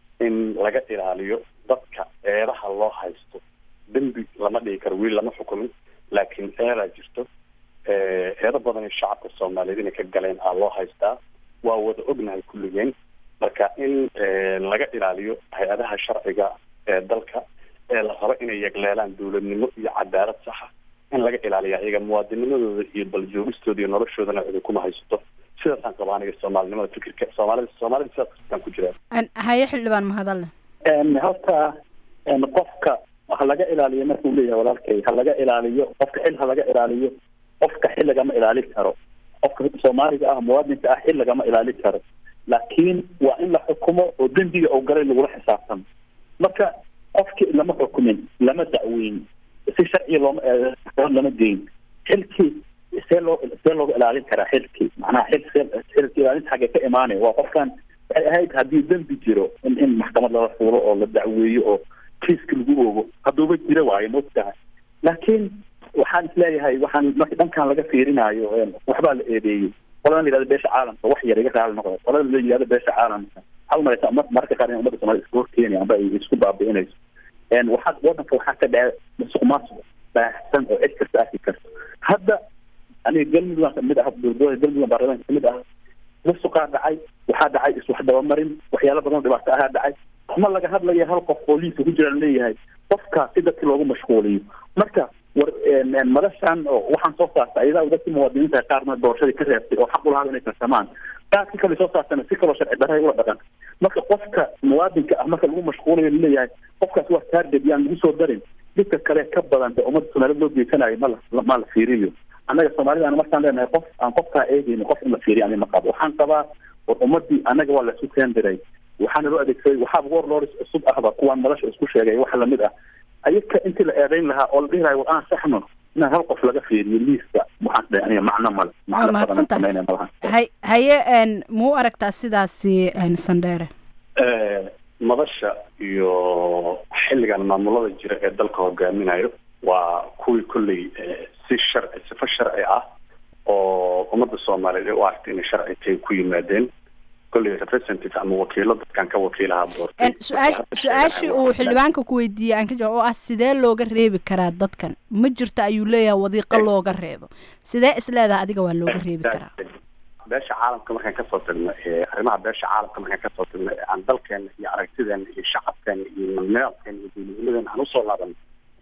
in laga ilaaliyo dadka eedaha loo haysto dembi lama dhigi karo wiil lama xukumin laakiin eedaa jirto eedo badan shacabka soomaaliyeed inay ka galeen aa loo haystaa waa wada ognahay kulligeen marka in laga ilaaliyo hay-adaha sharciga ee dalka ee la rabo inay yegleelaan dowladnimo iyo cadaalad saxa in laga ilaaliya iyaga muwaadinimadooda iyo baljoogistooda iyo noloshoodana cidi kuma haysato sidaasaan qaba aniga soomaalinimada fikirka soomaalida soomaalida sidaas kastaan ku jiraan haye xildhibaan mahadalle horta qofka ha laga ilaaliyo markuu leeyahay walaalkay ha laga ilaaliyo qofka xil ha laga ilaaliyo qofka xil lagama ilaalin karo qofka soomaaliga ah muwaadinka ah xil lagama ilaalin karo laakiin waa in la xukumo oo dembiga oo galay lagula xisaabtamo marka qofki lama xukumin lama dacweyn si sharciya looma lama geyn xilkii see loo see looga ilaalin karaa xilkii macnaha xil xilka ilaalinta xagee ka imaanaya waa qofkan waxay ahayd haddii dembi jiro in in maxkamad lala fuulo oo la dacweeyo oo kiiska lagu oogo hadduuba jira waayo maogtahay laakiin waxaan isleeyahay waxaan marka dhankan laga fiirinayo waxbaa la eedeeyey qoladan la yihahdo beesha caalamka wax yar iga raali noqda qolada la yihahdo beesha caalamka waxaa umalaysa mararka qaar in ummadda soomaalida isku horkeeni amba ay isku baabi'inayso waxaa wadanka waxaa ka dhaca musuq maasuq baahsan oo cid kasta arki karto hadda aniga galmudug aan kamid ah dowlada galmudug baarlamaanka kamid ah musuqaa dhacay waxaa dhacay iswax dabamarin waxyaalo badan oo dhibaato ahaa dhacay ma laga hadlaya hal qof oo liisa ku jiraan leeyahay qofka si dadki loogu mashquuliyo marka war madashan oo waxaan soo saarta ayadaa dadki muwaadiniinta qaarna doorashadii ka reebtay oo xaq ulahaa inay tartamaan qaarka kale soo saartana si kaloo sharci darray ula dhaqan marka qofka muwaadinka ah marka lagu mashquulayo laleeyahay qofkaas waa target yaan lagu soo darin dhibka kale ka badan de ummadda soomaaliyed loo geysanayo ma la ma la fiiriyo annaga soomaalida aan markaan leenahay qof aan qofkaa eegeyno qof in la fiiriyo ani ma qabo waxaan qabaa war ummadii annaga waa laisu keendiray waxaana loo adeegsaday waxaaba warlords cusub ahba kuwaan madasha isku sheegay wax lamid ah ayaka intii la eedeyn lahaa oo la dhihi lahay war aan saxno inaan hal qof laga fiiriyo liiska waxaan dhahay aniga macno male waa mahadsantahay hay haye muu aragtaa sidaasi sandheere madasha iyo xilligan maamulada jira ee dalka hogaaminayo waa kuwii kolley si sharci sifo sharci ah oo ummadda soomaaliyeed ay u aragtay inay sharci tahay ku yimaadeen kolley representative ama wakiilo dadkan ka wakiilaha doortay su-aa su-aashii uu xildhibaanka ku weydiiyey aan ka jawaab oo ah sidee looga reebi karaa dadkan ma jirto ayuu leeyahay wadiiqo looga reebo sidee isleedaha adiga waa looga reebi karaa beesha caalamka markaan kasoo tagno arrimaha beesha caalamka markaan kasoo tagno aan dalkeena iyo aragtideena iyo shacabkeena iyo nidaamkeena iyo dowladnimadeena aan usoo laabano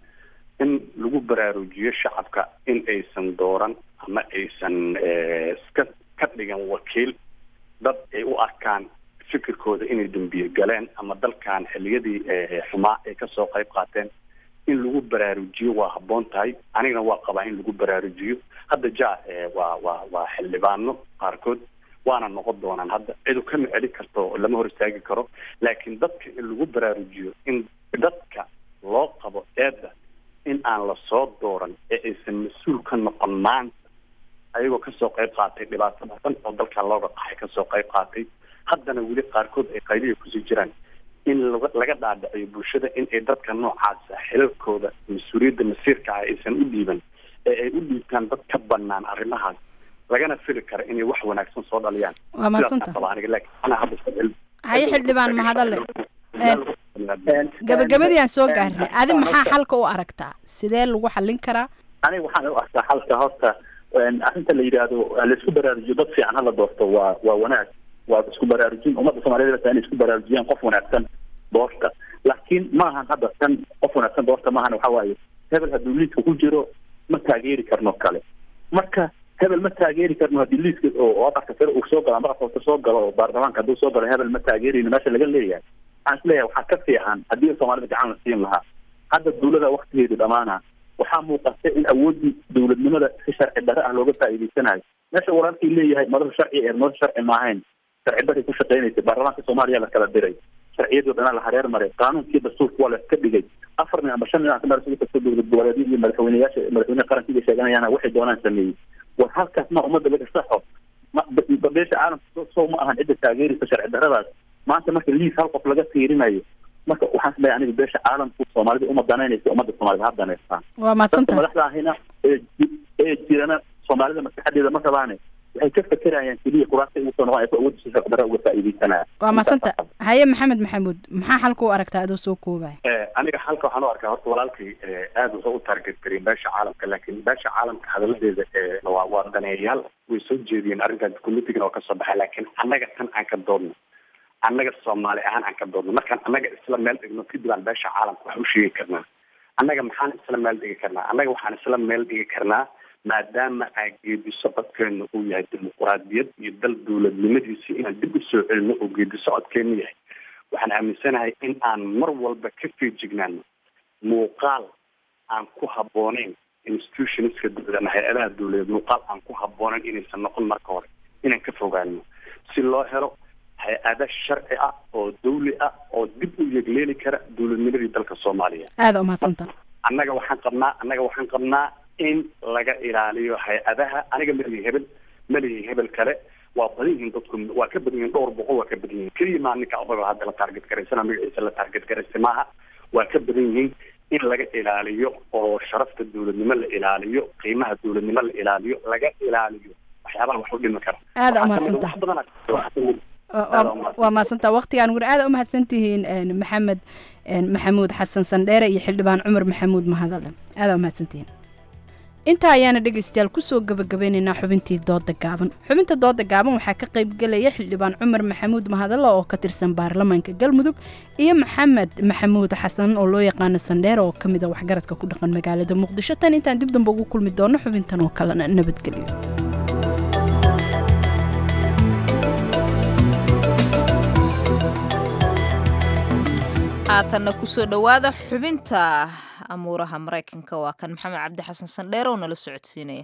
in lagu baraarujiyo shacabka in aysan dooran ama aysan iska ka dhigan wakiil dad ay u arkaan fikirkooda inay dambiye galeen ama dalkan xiliyadii xumaa ay kasoo qayb qaateen in lagu baraarujiyo waa habboon tahay anigana waa qabaa in lagu baraarujiyo hadda ja waa waa waa xildhibaano qaarkood waana noqon doonaan hadda cidu kama celi karto lama hor istaagi karo laakiin dadka in lagu baraarujiyo in dadka loo qabo eedda in aan lasoo dooran ee aysan mas-uul ka noqon maanta ayagoo kasoo qayb qaatay dhibaato badan oo dalkan looga qaxay kasoo qayb qaatay haddana weli qaarkood ay qaybiga kusii jiraan in laga laga dhaadhiciyo bulshada in ay dadka noocaasa xilalkooda mas-uuliyadda masiirka ah aysan u dhiiban ee ay u dhiibtaan dad ka banaan arrimahaas lagana fili kara inay wax wanaagsan soo dhaliyaan waa mahadsanta haye xildhibaan mahadalle gabagabadii aan soo gaarnay adi maxaa xalka u aragtaa sidee lagu xallin karaa aniga waxaan u arkaa xalka horta arrinta la yidhaahdo laisku baraarujiyo dad fiican hala doorto waa waa wanaag waa isku baraarujin ummadda soomaaliyed bata inay isku baraarujiyaan qof wanaagsan doorta laakiin maahan hadda tan qof wanaagsan doorta maahan waxa waaye hebel hadduu liiska ku jiro ma taageeri karno kale marka hebel ma taageeri karno haddii liiska oo aqalka sare uu soo galo ama aqalka soo galo oo baarlamaanka hadduu soo galo hebel ma taageerayno meesha laga leeyahay waxaan isleeyahay waxaa ka fiican haddii soomaalida gacan la siin lahaa hadda dawlada waktigeedu dhamaana waxaa muuqata in awooddii dowladnimada si sharci darre ah looga faa'iideysanayo meesha walaalkii leeyahay madasha sharci ee madasha sharci maahayn sharci darray ku shaqeynaysa baarlamaanka soomaaliya la kala diray sharciyadii dhanaa la hareer maray qaanuunkii dastuurka waa la iska dhigay afar nin ama shan nin meel isugu tagto dowlad goboleedyo iyo madaxweyneyaasha madaxweyne qarankiiba sheeganayaan waxay doonaan sameeyey war halkaas ma ummadda laga saxo ma beesha caalamka soo ma ahan cidda taageeraysa sharci darradaas maanta marka liis hal qof laga fiirinayo marka waxaan isleeyahay aniga beesha caalamku soomaalida uma danaynaysa ummadda soomaalida ha danaystaan waa mahadsantahay madaxda ahina ee ji- ee jirana soomaalida maskaxdeeda ma rabaane waxay ka fekerayaan keliya kuraasta ugu soo noqon ay awoodda si sharci darra uga faa'iideysanayaan waa mahadsantahay haye maxamed maxamuud maxaa xalka u aragtaa adoo soo koobaya aniga halka waxaan u arkaa horta walaalkay aada wuxuu u target gariyay beesha caalamka laakiin beesha caalamka hadaladeeda waa waa daneeyayaal way soo jeediyeen arrintan committeegan oo kasoo baxay laakiin annaga tan aan ka doodno annaga soomaali ahaan aan ka doodno markaan annaga isla meel dhigno kadib aan beesha caalamka wax u sheegi karnaa annaga maxaan isla meel dhigi karnaa annaga waxaan isla meel dhigi karnaa maadaama aan geedi socodkeenu uu yahay dimuquraadiyad iyo dal dowladnimadiisi inaan dib u soo celino oo geedi socodkeenu yahay waxaan aaminsanahay in aan mar walba ka feejignaano muuqaal aan ku habbooneyn institutionska dowlad ama hay-adaha dowladeed muuqaal aan ku habbooneyn inaysan noqon marka hore inaan ka fogaano si loo helo hay-ada sharci ah oo dawli ah oo dib u yegleeli kara dowladnimadii dalka soomaaliya aada u mahadsantahay annaga waxaan qabnaa annaga waxaan qabnaa in laga ilaaliyo hay-adaha aniga malihi hebel malihi hebel kale waa badan yihiin dadku waa ka badan yihiin dhowr boqol waa ka badan yihiin keliya maa ninka odaga hadda la taarget garaysana magaciisa la taarget garaysay maaha waa ka badan yihiin in laga ilaaliyo oo sharafta dowladnimo la ilaaliyo qiimaha dowladnimo la ilaaliyo laga ilaaliyo waxyaabaha wax u dhimi kara aada u Waxaa kamid ah mahadsantahay wax badan aa- waxaa kamid Waa- waa- waa mahadsantaha waqtigaan gur aada u mahadsantihiin een, maxamed een, maxamuud xasan sandheere iyo xildhibaan cumar maxamuud mahadale aada u mahadsantihiin intaa ayaana dhegaystayaal kusoo gabagabeynaynaa xubintii dooda gaaban xubinta dooda gaaban waxaa ka qaybgelaya xildhibaan cumar maxamuud mahadale oo ka tirsan baarlamaanka galmudug iyo maxamed maxamuud xasan oo loo yaqaano sandheere oo ka mid a waxgaradka ku dhaqan magaalada muqdisho tan intaan dib dambe ugu kulmi doono xubintan oo kalena nabadgelyo haatanna kusoo dhowaada xubinta amuuraha maraykanka waa kan maxamed cabdi xasan sandheere oo nala socodsiinaya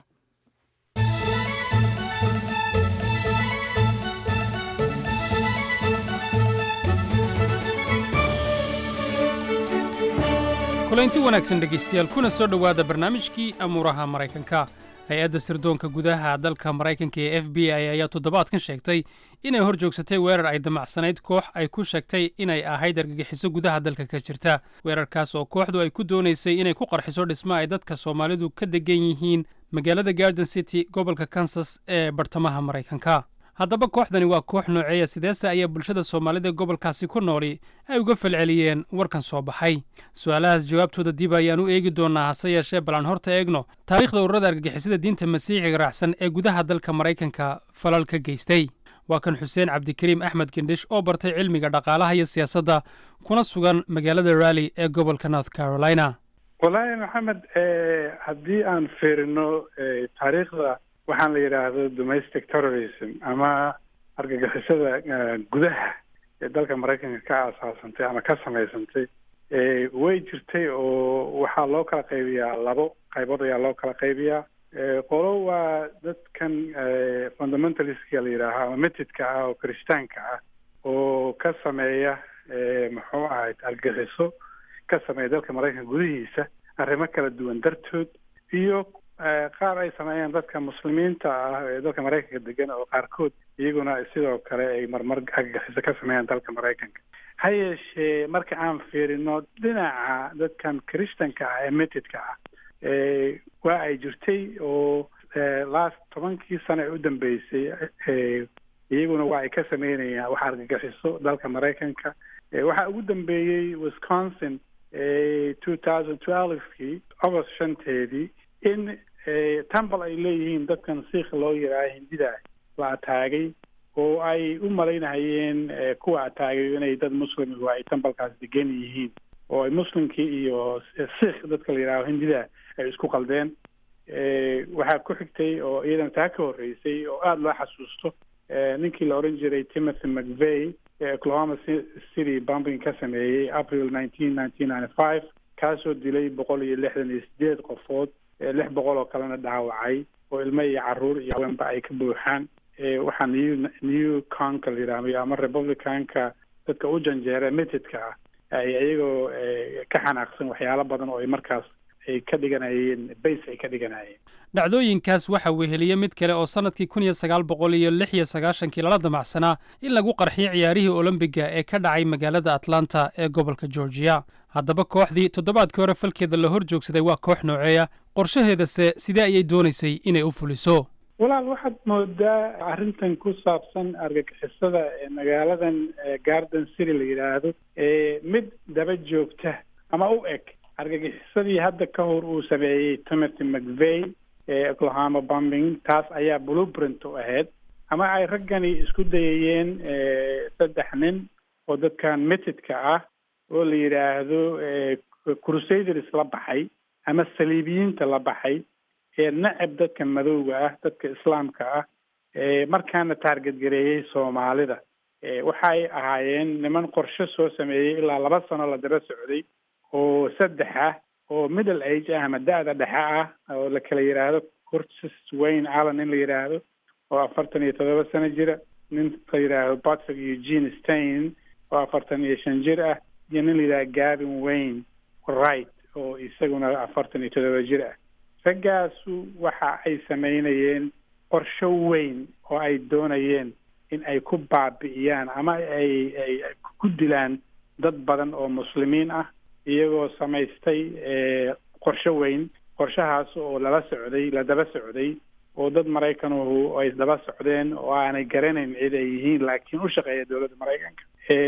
kulanti wanaagsan dhegaystayaal kuna soo dhowaada barnaamijkii amuuraha maraykanka hay-adda sirdoonka gudaha dalka maraykanka ee f b i ayaa toddobaadkan sheegtay inay hor joogsatay weerar ay damacsanayd koox ay ku sheegtay inay ahayd argagixiso gudaha dalka ka jirta weerarkaas oo kooxdu ay ku doonaysay inay ku qarxiso dhismo ay dadka soomaalidu ka degan yihiin magaalada garden city gobolka kansas ee bartamaha maraykanka haddaba kooxdani waa koox nooceeya sideese ayaa bulshada soomaalida gobolkaasi ku nooli ay uga falceliyeen warkan soo baxay su-aalahaas jawaabtooda dib ayaan u eegi doonaa hase yeeshee balan horta eegno taariikhda ururada argagixisada diinta masiixiga raacsan ee gudaha dalka maraykanka falal ka geystay waa kan xuseen cabdikariim axmed gendhish oo bartay cilmiga dhaqaalaha iyo siyaasadda kuna sugan magaalada rally ee gobolka north carolina wallaahi maxamed eh, haddii aan fiirino eh, taariikhda waxaan la yidhaahdo domestic terrorism ama argagixisada eh, gudaha ee dalka maraykanka ka aasaasantay ama ka samaysantay eh, way jirtay oo waxaa loo kala qaybiyaa labo qaybood ayaa loo kala qaybiyaa Eh, qolo waa dadkan eh, fundamentalistka la yidhaaho ama metidka ah oo kirishtaanka ah oo ka sameeya eh, muxuu ahayd argagixiso ka sameeya dalka maraykanka gudihiisa arrimo kala duwan dartood iyo eh, qaar ay sameeyaan dadka muslimiinta ah ee dalka maraykanka degan oo qaarkood iyaguna sidoo kale ay marmar argagixiso ka sameeyaan dalka maraykanka ha yeeshee marka aan fiirino dhinaca dadkan kirishtanka ah ee metidka ah eh, waa ay jirtay oo eh, last tobankii sano ee u dambeysay eh, iyaguna waa ay ka sameynayaan wax argagixiso dalka maraykanka Eh, waxaa ugu dambeeyey wisconsin two thousand twelvekii august shanteedii in tambal ay leeyihiin dadkan siikh loo yidhaaha hindida la ataagay oo ay u malaynahayeen kuwa ataagay inay dad muslim ay tambalkaas degan yihiin oo ay muslimkii iyo siikh dadka la yidhaaho hindida ay isku qaldeen waxaa ku xigtay oo iyadana taa ka horreysay oo aada loo xasuusto ninkii la oran jiray timothy mcvey ee oklahoma city bombing ka sameeyey april nineteen nineteen ninety five kaasoo dilay boqol iyo lixdan iyo sideed qofood lix boqol oo kalena dhaawacay oo ilmo iyo caruur iyo haweenba ay ka buuxaan waxaa new new conka la yidhahdo ama republicanka dadka u janjeera mitidka ah ay iyagoo ka xanaaqsan waxyaalo badan oo ay markaas ay ka dhiganayeen base ay ka dhiganayeen dhacdooyinkaas waxaa weheliyey mid kale oo sannadkii kun iyo sagaal boqol iyo lix iyo sagaashankii lala damacsanaa in lagu qarxiyo ciyaarihii olombiga ee ka dhacay magaalada atlanta ee gobolka georgiya haddaba kooxdii toddobaadkii hore falkeeda la hor joogsaday waa koox nooceeya qorshaheedase sidee ayay doonaysay inay u fuliso walaal waxaad moodaa arrintan ku saabsan argagixisada ee magaaladan garden city la yidhaahdo mid daba joogta ama u eg argagixisadii hadda ka hor uu sameeyey timothy mcvey ee oklahoma bombing taas ayaa blueprint u ahayd ama ay raggani isku dayayeen saddex nin oo dadkan mitidka ah oo la yidhaahdo crusaders la baxay ama saliibiyiinta la baxay ee nacab dadka madowga ah dadka islaamka ah markaana taarget gareeyey soomaalida waxay ahaayeen niman qorshe soo sameeyey ilaa laba sano la daba socday oo saddex ah oo middle age ah ama da-da dhexe ah oo la kala yidhaahdo curtis wayne allen in la yidhaahdo oo afartan iyo toddoba sano jira nin la yidhaahdo patrick eugene stein oo afartan iyo shan jir ah iyo nin la yidhahdo gavin wayne wright oo isaguna afartan iyo toddoba jir ah raggaasu waxa ay sameynayeen qorsho weyn oo ay doonayeen in ay ku baabi'iyaan ama ay ay ku dilaan dad badan oo muslimiin ah iyagoo samaystay qorsho weyn qorshahaas oo lala socday la daba socday oo dad maraykanuhu ay daba socdeen oo aanay garanayn cid ay yihiin laakiin u shaqeeya dowladda maraykanka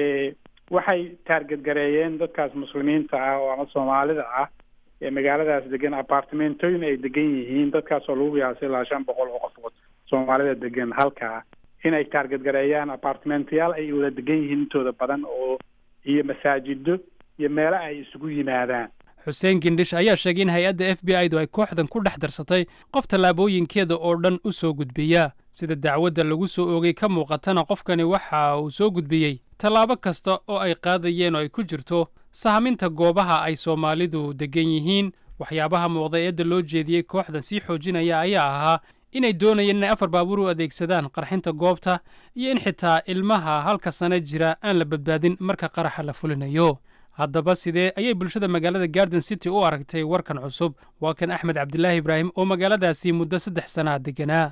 waxay taarget gareeyeen dadkaas muslimiinta ah oo ama soomaalida ah ee magaaladaas degan apartimentooyin ay degan yihiin dadkaas oo lagu qiyaasay ilaa shan boqol oo qofood soomaalida degan halkaa inay taarget gareeyaan apartimentayaal ay wada degan yihiin intooda badan oo iyo masaajido iyo meelo ay isugu yimaadaan xuseen gindhish ayaa sheegay in hay-adda f b i du ay kooxdan ku dhex darsatay qof tallaabooyinkeeda oo dhan u soo gudbiya sida dacwadda lagu soo oogay ka muuqatana qofkani waxa uu soo gudbiyey tallaabo kasta oo ay qaadayeen oo ay ku jirto sahaminta goobaha ay soomaalidu deggan yihiin waxyaabaha muuqda eedda loo jeediyey kooxdan sii xoojinaya ayaa ahaa inay doonayeen inay afar baabuur u adeegsadaan qarxinta goobta iyo in xitaa ilmaha halka sano jira aan la badbaadin marka qaraxa la fulinayo haddaba sidee ayay bulshada magaalada garden city u aragtay warkan cusub waa kan axmed cabdilaahi ibraahim oo magaaladaasi muddo saddex sanaa deganaa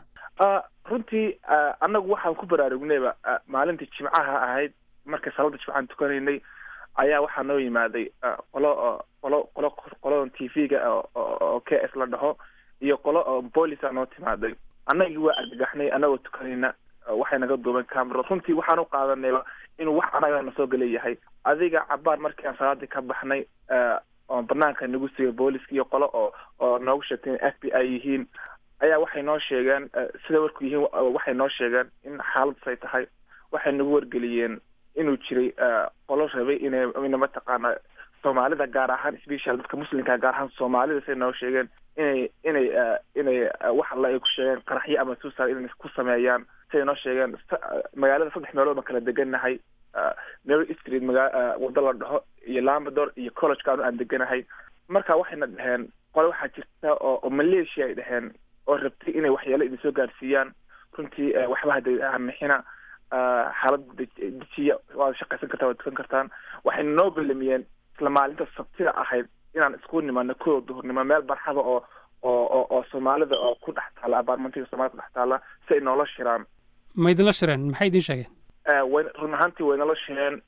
runtii annagu waxaan ku baraarugnayba maalintii jimcaha ahayd markay salada jimcaan tukanaynay ayaa waxaa noo yimaaday qolo qolo qolo qoladan t v-ga oo k s la dhaho iyo qolo boolisa noo timaaday annagii waa argagaxnay annagoo tukanayna waxay naga duubeen camero runtii waxaan u qaadanayba inuu wax annaga na soo galeyahay adiga cabaar markii aan salaadii ka baxnay oo banaanka nagu sigay booliska iyo qolo oo oo noogu sheegtay in f b i yihiin ayaa waxay noo sheegeen sida warku yihiin waxay noo sheegeen in xaaladdas ay tahay waxay nagu wargeliyeen inuu jiray qolo rabay inay ina mataqaana soomaalida gaar ahaan special dadka muslimka gaar ahaan soomaalida say noo sheegeen inay inay inay wax alla ay ku sheegeen qaraxyo ama suicide inay ku sameeyaan siday noo sheegeen magaalada saddex meelood baan kala degannahay mary street maga waddo la dhaho iyo lambador iyo collegekaanu aan deganahay marka waxayna dhaheen qole waxaa jirta oo oo malaysia ay dhaheen oo rabtay inay waxyaalo idin soo gaarsiiyaan runtii waxba hada hamixina xaalada dejiya waad shaqaysan kartaan waad tukan kartaan waxayna noo belamiyeen isla maalinta sabtida ahayd inaan isku nimano kooda duhurnimo meel barxada oo oo oo oo soomaalida oo ku dhex taala abaarmantiga soomaalida ku dhex taala si ay noola shiraan ma idinla shireen maxay idiin sheegeen way run ahaantii way nala shireen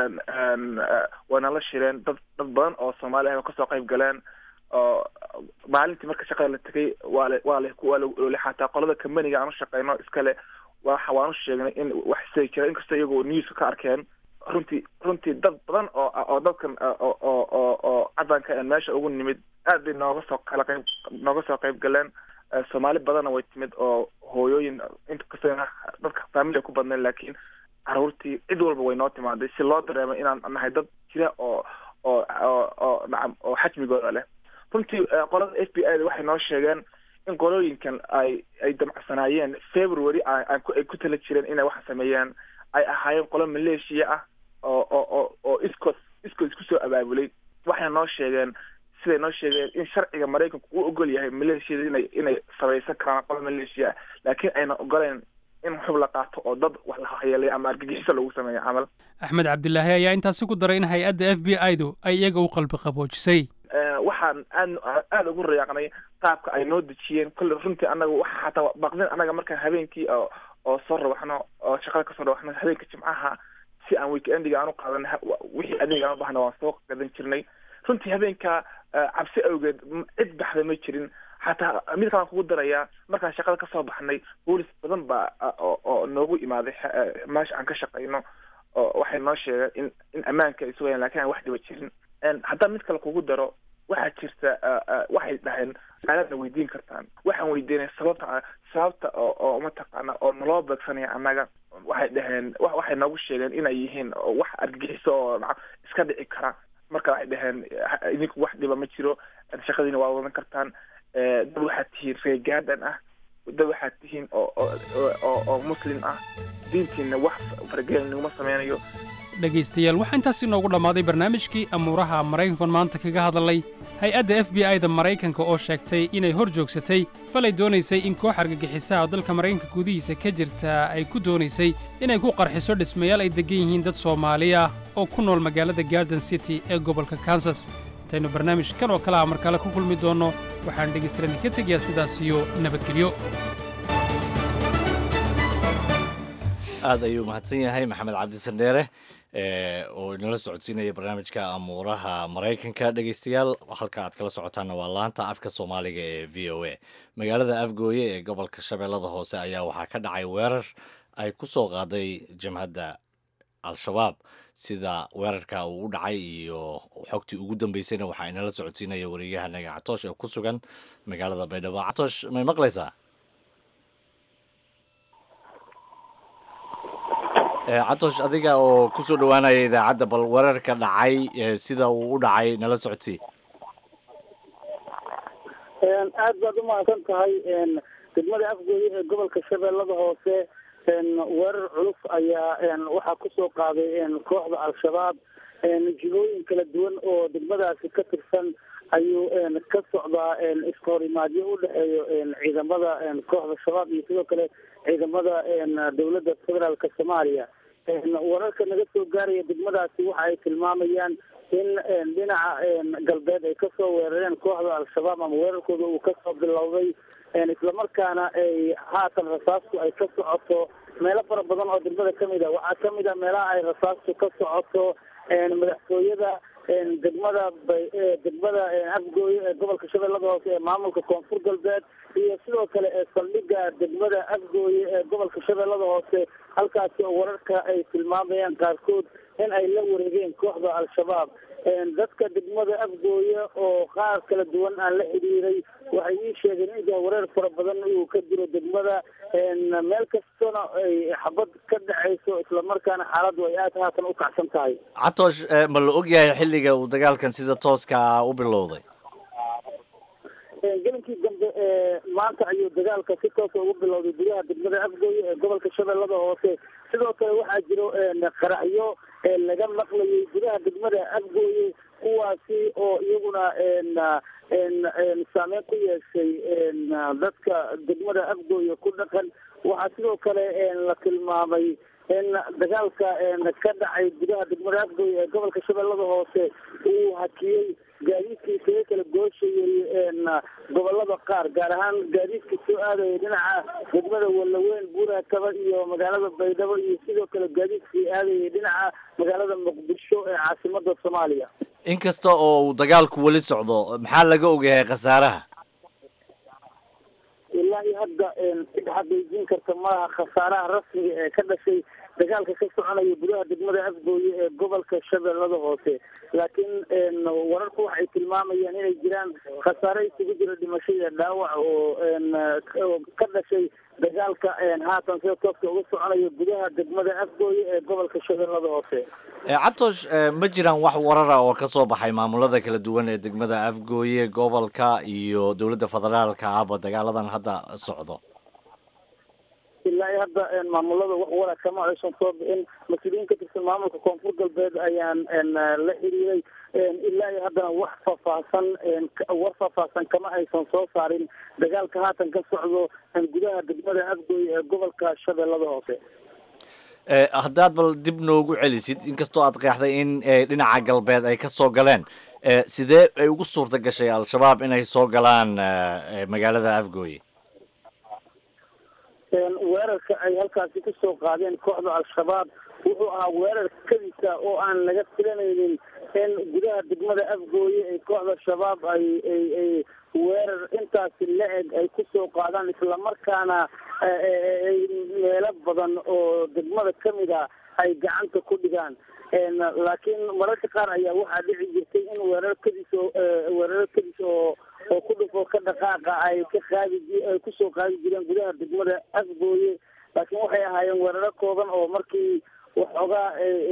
way nala shireen dad dad badan oo soomaali ah oo kasoo qayb galeen oo maalintii marka shaqada la tegay waa la waa la waa la xataa qolada kambaniga aan u shaqeyno iskale waxa waan u sheegnay in wax sii jira inkastoo iyagoo newska ka arkeen runtii runtii dad badan oo oo dadkan oo oo oo oo cadanka aan meesha ugu nimid aad bay nooga soo kala qayb nooga soo qayb galeen soomaali badanna way timid oo hooyooyin inkastoo dadka faamili ku badnayn laakiin caruurtii cid walba way noo timaaday si loo dareemo inaan nahay dad jira oo oo oo oo nacam oo xajmigooda leh runtii qolada f b i da waxay noo sheegeen in qolooyinkan ay ay damcsanaayeen february aan ay ku tala jireen inay waxa sameeyaan ay ahaayeen qolo maleeshiya ah oo oo oo oo iskood iskood isku soo abaabulay waxay noo sheegeen siday noo sheegeen in sharciga maraykanku uu ogol yahay maleeshiyada inay inay samaysan karaan qolo maleeshiya ah laakiin ayna ogoleen in xub la qaato oo dad wax la hayeelay ama argagixiso lagu sameeyo camal axmed cabdilaahi ayaa intaasi ku daray in hay-adda f b i du ay iyaga u qalbi qaboojisay waxaan aad aada ugu rayaaqnay qaabka ay noo dejiyeen kolle runtii anaga waxa xataa baqdin anaga markaan habeenkii oo oo soo rawaxno oo shaqada kasoo rawaxno habeenka jimcaha si aan weekendiga aan u qaadan wixii adeeg aan u bahna waan soo gadan jirnay runtii habeenka cabsi awgeed cid baxda ma jirin xataa mid kalaan kugu darayaa markaan shaqada kasoo baxnay boolis badan baa oo oo noogu imaaday meesha aan ka shaqayno oo waxay noo sheegeen in in ammaanka ay sugayaan lakin aan wax dhiba jirin haddaan mid kale kugu daro waxaa jirta waxay dhaheen su-aalaadna weydiin kartaan waxaan weydiinay sababta sababta oo oo mataqaana oo naloo beegsanaya annaga waxay dhaheen waxay noogu sheegeen inay yihiin wax argagixiso oo iska dhici kara marka waxay dhaheen idinku wax dhiba ma jiro shaqadiina waa wadan kartaan dad waxaad tihiin reegaadan ah dad waxaad tihiin oo oo oo muslim ah diintiina wax faragelin naguma sameynayo dhegaystayaal waxaa intaas inoogu dhammaaday barnaamijkii amuuraha maraykankan maanta kaga hadalay hay-adda f b i da maraykanka oo sheegtay inay hor joogsatay falay doonaysay in koox argagixisaha oo dalka maraykanka gudihiisa ka jirta ay ku doonaysay inay ku qarxiso dhismayaal ay deggan yihiin dad soomaali ah oo ku nool magaalada garden city ee gobolka kansas intaynu barnaamijkan oo kale ah mar kale ku kulmi doonno waxaan dhegaystayaal ka tegayaa sidaas iyo nabadgelyo aad ayuu mahadsan yahay maxamed cabdisandheere oo inala socodsiinaya barnaamijka amuuraha maraykanka dhegeystayaal halka aad kala socotaanna waa laanta afka soomaaliga ee v o a magaalada afgooye ee gobolka shabeellada hoose ayaa waxaa ka dhacay weerar ay ku soo qaaday jamhadda al-shabaab sida weerarka uu u dhacay iyo xogtii ugu dambeysayna waxaa inala socodsiinaya wareegahanaga catoosh ee ku sugan magaalada baydhabo catoosh may maqlaysaa catoosh adiga oo kusoo dhowaanaya idaacadda bal weerarka dhacay sida uu u dhacay nala socodsii aad baad umahadsan tahay degmada afgooye ee gobolka shabeellada hoose weerar culus ayaa waxaa kusoo qaaday kooxda al-shabaab jihooyin kala duwan oo degmadaasi ka tirsan ayuu ka socdaa iskahorimaadyo u dhexeeyo ciidamada kooxda shabaab iyo sidoo kale ciidamada dowladda federaalka soomaaliya wararka naga soo gaaraya degmadaasi waxa ay tilmaamayaan in dhinaca galbeed ay kasoo weerareen kooxda al-shabaab ama weerarkooda uu kasoo bilowday islamarkaana ay haatan rasaastu ay ka socoto meelo fara badan oo degmada kamid a waxaa kamid a meelaha ay rasaastu ka socoto madaxtooyada degmada degmada afgooye ee gobolka shabeellada hoose ee maamulka koonfur galbeed iyo sidoo kale ee saldhiga degmada afgooye ee gobolka shabeellada hoose halkaasi oo wararka ay tilmaamayaan qaarkood in ay la wareegeen kooxda al-shabaab dadka degmada afgooye oo qaar kala duwan aan la xidhiiray waxay ii sheegeen in wareer fara badan uu ka jiro degmada meel kastana ay xabad ka dhacayso islamarkaana xaaladdu ay aad haatan u kacsan tahay catoosh ma la og yahay xilliga uu dagaalkan sida tooska u bilowday gelinkii dambe maanta ayuu dagaalka si toosa ugu bilowday gudaha degmada afgooye ee gobolka shabeellada hoose sidoo kale waxaa jiro qaraxyo laga maqlayay gudaha degmada afgooye kuwaasi oo iyaguna saameyn ku yeeshay dadka degmada afgooye ku dhaqan waxaa sidoo kale la tilmaamay in dagaalka ka dhacay gudaha degmada afgooye ee gobolka shabeellada hoose uu hakiyey gaadiidkii isaga kala gooshayay gobolada qaar gaar ahaan gaadiidka soo aadaya dhinaca degmada walaweyn buurakaba iyo magaalada baydhabo iyo sidoo kale gaadiidkii aadayay dhinaca magaalada muqdisho ee caasimada soomaaliya inkasta oo uu dagaalku weli socdo maxaa laga ogyahay khasaaraha ilaa iyo hadda cid xaqiijin karta maaha khasaaraha rasmiga ee ka dhashay dagaalka ka soconaya gudaha degmada afgooye ee gobolka shabeellada hoose laakiin wararku waxay tilmaamayaan inay jiraan khasaare isugu jira dhimasho iyo dhaawac oo ka dhashay dagaalka haatan sida tooska uga soconaya gudaha degmada afgooye ee gobolka shabeellada hoose cabtoosh ma jiraan wax warara oo ka soo baxay maamulada kala duwan ee degmada afgooye gobolka iyo dowladda federaalka ahba dagaaladan hadda socdo ilaa iyo hadda maamulada wax wara kama aysan soo bixin mas-uuliyiin ka tirsan maamulka koonfur galbeed ayaan la xiriiray ilaa iyo haddana wax faahfaahsan war faahfaahsan kama aysan soo saarin dagaalka haatan ka socdo gudaha degmada afgooye ee gobolka shabeellada hoose haddaad bal dib noogu celisid inkastoo aad qeexday in dhinaca galbeed ay ka soo galeen sidee ay ugu suurta gashay al-shabaab inay soo galaan magaalada afgooye weerarka ay halkaasi kusoo qaadeen kooxda al-shabaab wuxuu ahaa weerar kadisa oo aan laga filanaynin in gudaha degmada afgooye ay kooxda shabaab ay ay ay weerar intaasi la-eg ay kusoo qaadaan islamarkaana meelo badan oo degmada kamid a ay gacanta ku dhigaan laakiin mararka qaar ayaa waxaa dhici jirtay in weerar kadis oo weeraro kadis oo oo ku dhufo ka dhaqaaqa ay ka qaadi ay kusoo qaadi jireen gudaha degmada afgooye laakiin waxay ahaayeen weeraro kooban oo markii waxoogaa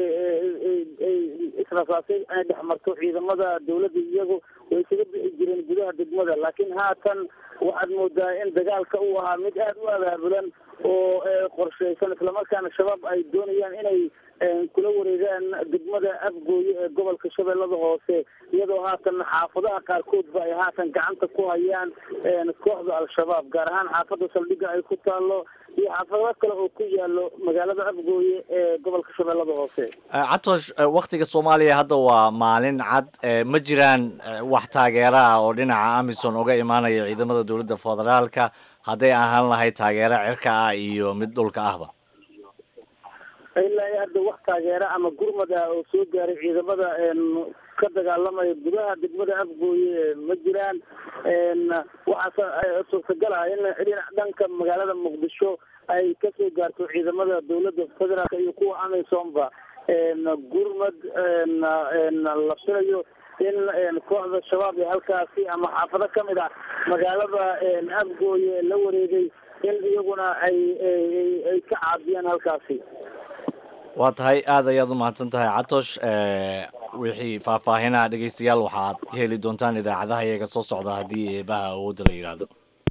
israsaasay ay dhex marto ciidamada dawladda iyagu way isaga bixi jireen gudaha degmada laakiin haatan waxaad moodaa in dagaalka uu ahaa mid aada u abaabulan oo qorsheysan islamarkaana shabaab ay doonayaan inay kula wareegaan degmada afgooye ee gobolka shabeellada hoose iyadoo haatan xaafadaha qaarkoodba ay haatan gacanta ku hayaan kooxda al-shabaab gaar ahaan xaafadda saldhigga ay ku taalo iyo xaafado kale oo ku yaalo magaalada afgooye ee gobolka shabeellada hoose catoosh waktiga soomaaliya hadda waa maalin cad ma jiraan wax taageera ah oo dhinaca amison uga imaanaya ciidamada dowladda federaalka hadday ahaan lahayd taageero cirka ah iyo mid dhulka ahba ilaa iyo hadda wax taageera ama gurmad ah oo soo gaaray ciidamada ka dagaalamaya gudaha degmada afgooye ma jiraan waxaase suurtagal ah in dhinac dhanka magaalada muqdisho ay kasoo gaarto ciidamada dowladda federaalk iyo kuwa amisonba gurmad la filayo in kooxda shabaab ee halkaasi ama xaafado kamid ah magaalada afgooye la wareegay in iyaguna ay ay ka caabiyaan halkaasi waa tahay aada ayaad u mahadsan tahay catosh wixii faahfaahinaha dhegeystayaal waxaad ka heli doontaan idaacadaha iyaga soo socda haddii eebaha awoodda la yidhaahdo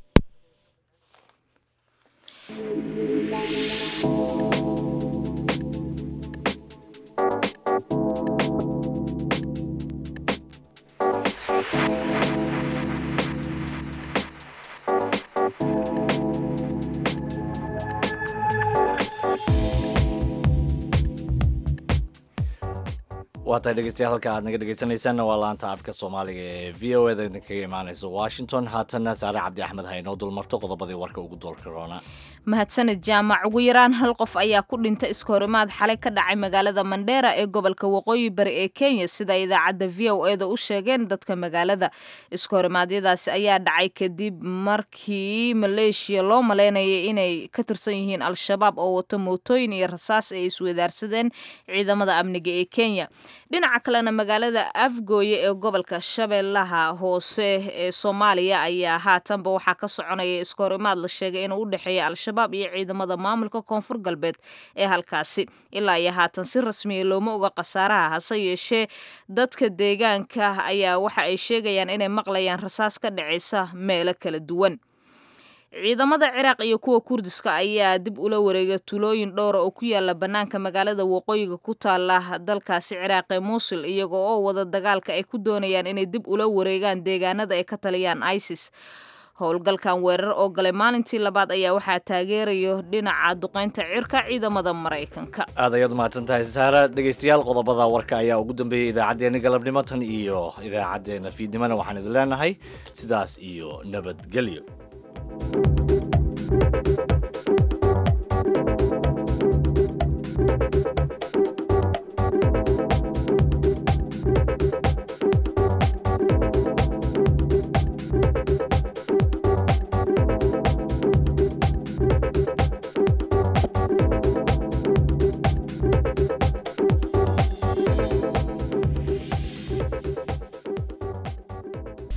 waa tahay dhegeystayaal halka aad naga dhegeysanaysaanna waa laanta afka soomaaliga ee v o eda idinkaga imaaneysa washington haatanna saare cabdi axmed ha inoo dulmarto qodobadii warka ugu doolka roona mahadsanid jaamac ugu yaraan hal qof ayaa ku dhintay iskahorimaad xalay ka dhacay magaalada mandheera ee gobolka waqooyi bari ee kenya sida idaacadda v o eda u sheegeen dadka magaalada iskahorimaadyadaasi ayaa dhacay kadib markii maleeshiya loo maleynayay inay ka tirsan yihiin al-shabaab oo wato mootooyin iyo rasaas ay iswadaarsadeen ciidamada amniga ee kenya dhinaca kalena magaalada afgooye ee gobolka shabeellaha hoose ee soomaaliya ayaa haatanba waxaa ka soconaya iskahorimaad la sheegay inuu u dhexeeya al-shabaab iyo ciidamada maamulka koonfur galbeed ee halkaasi ilaa iyo haatan si rasmiya looma oga khasaaraha hase yeeshee dadka deegaanka ayaa waxa ay sheegayaan inay maqlayaan rasaas ka dhacaysa meelo kala duwan ciidamada ciraaq iyo kuwa kurdiska ayaa dib ula wareegay tulooyin dhowra oo ku yaala bannaanka magaalada waqooyiga ku taala dalkaasi ciraaq ee muusul iyaga oo wada dagaalka ay ku doonayaan inay dib ula wareegaan deegaanada ay ka taliyaan isis howlgalkan weerar oo galay maalintii labaad ayaa waxaa taageerayo dhinaca duqeynta cirka ciidamada maraykanka aad ayaad umahadsan tahay saara dhegeystayaal qodobada warka ayaa ugu dambeeyey idaacaddeenna galabnimo tan iyo idaacaddeenna fiidnimona waxaan idin leenahay sidaas iyo nabadgelyo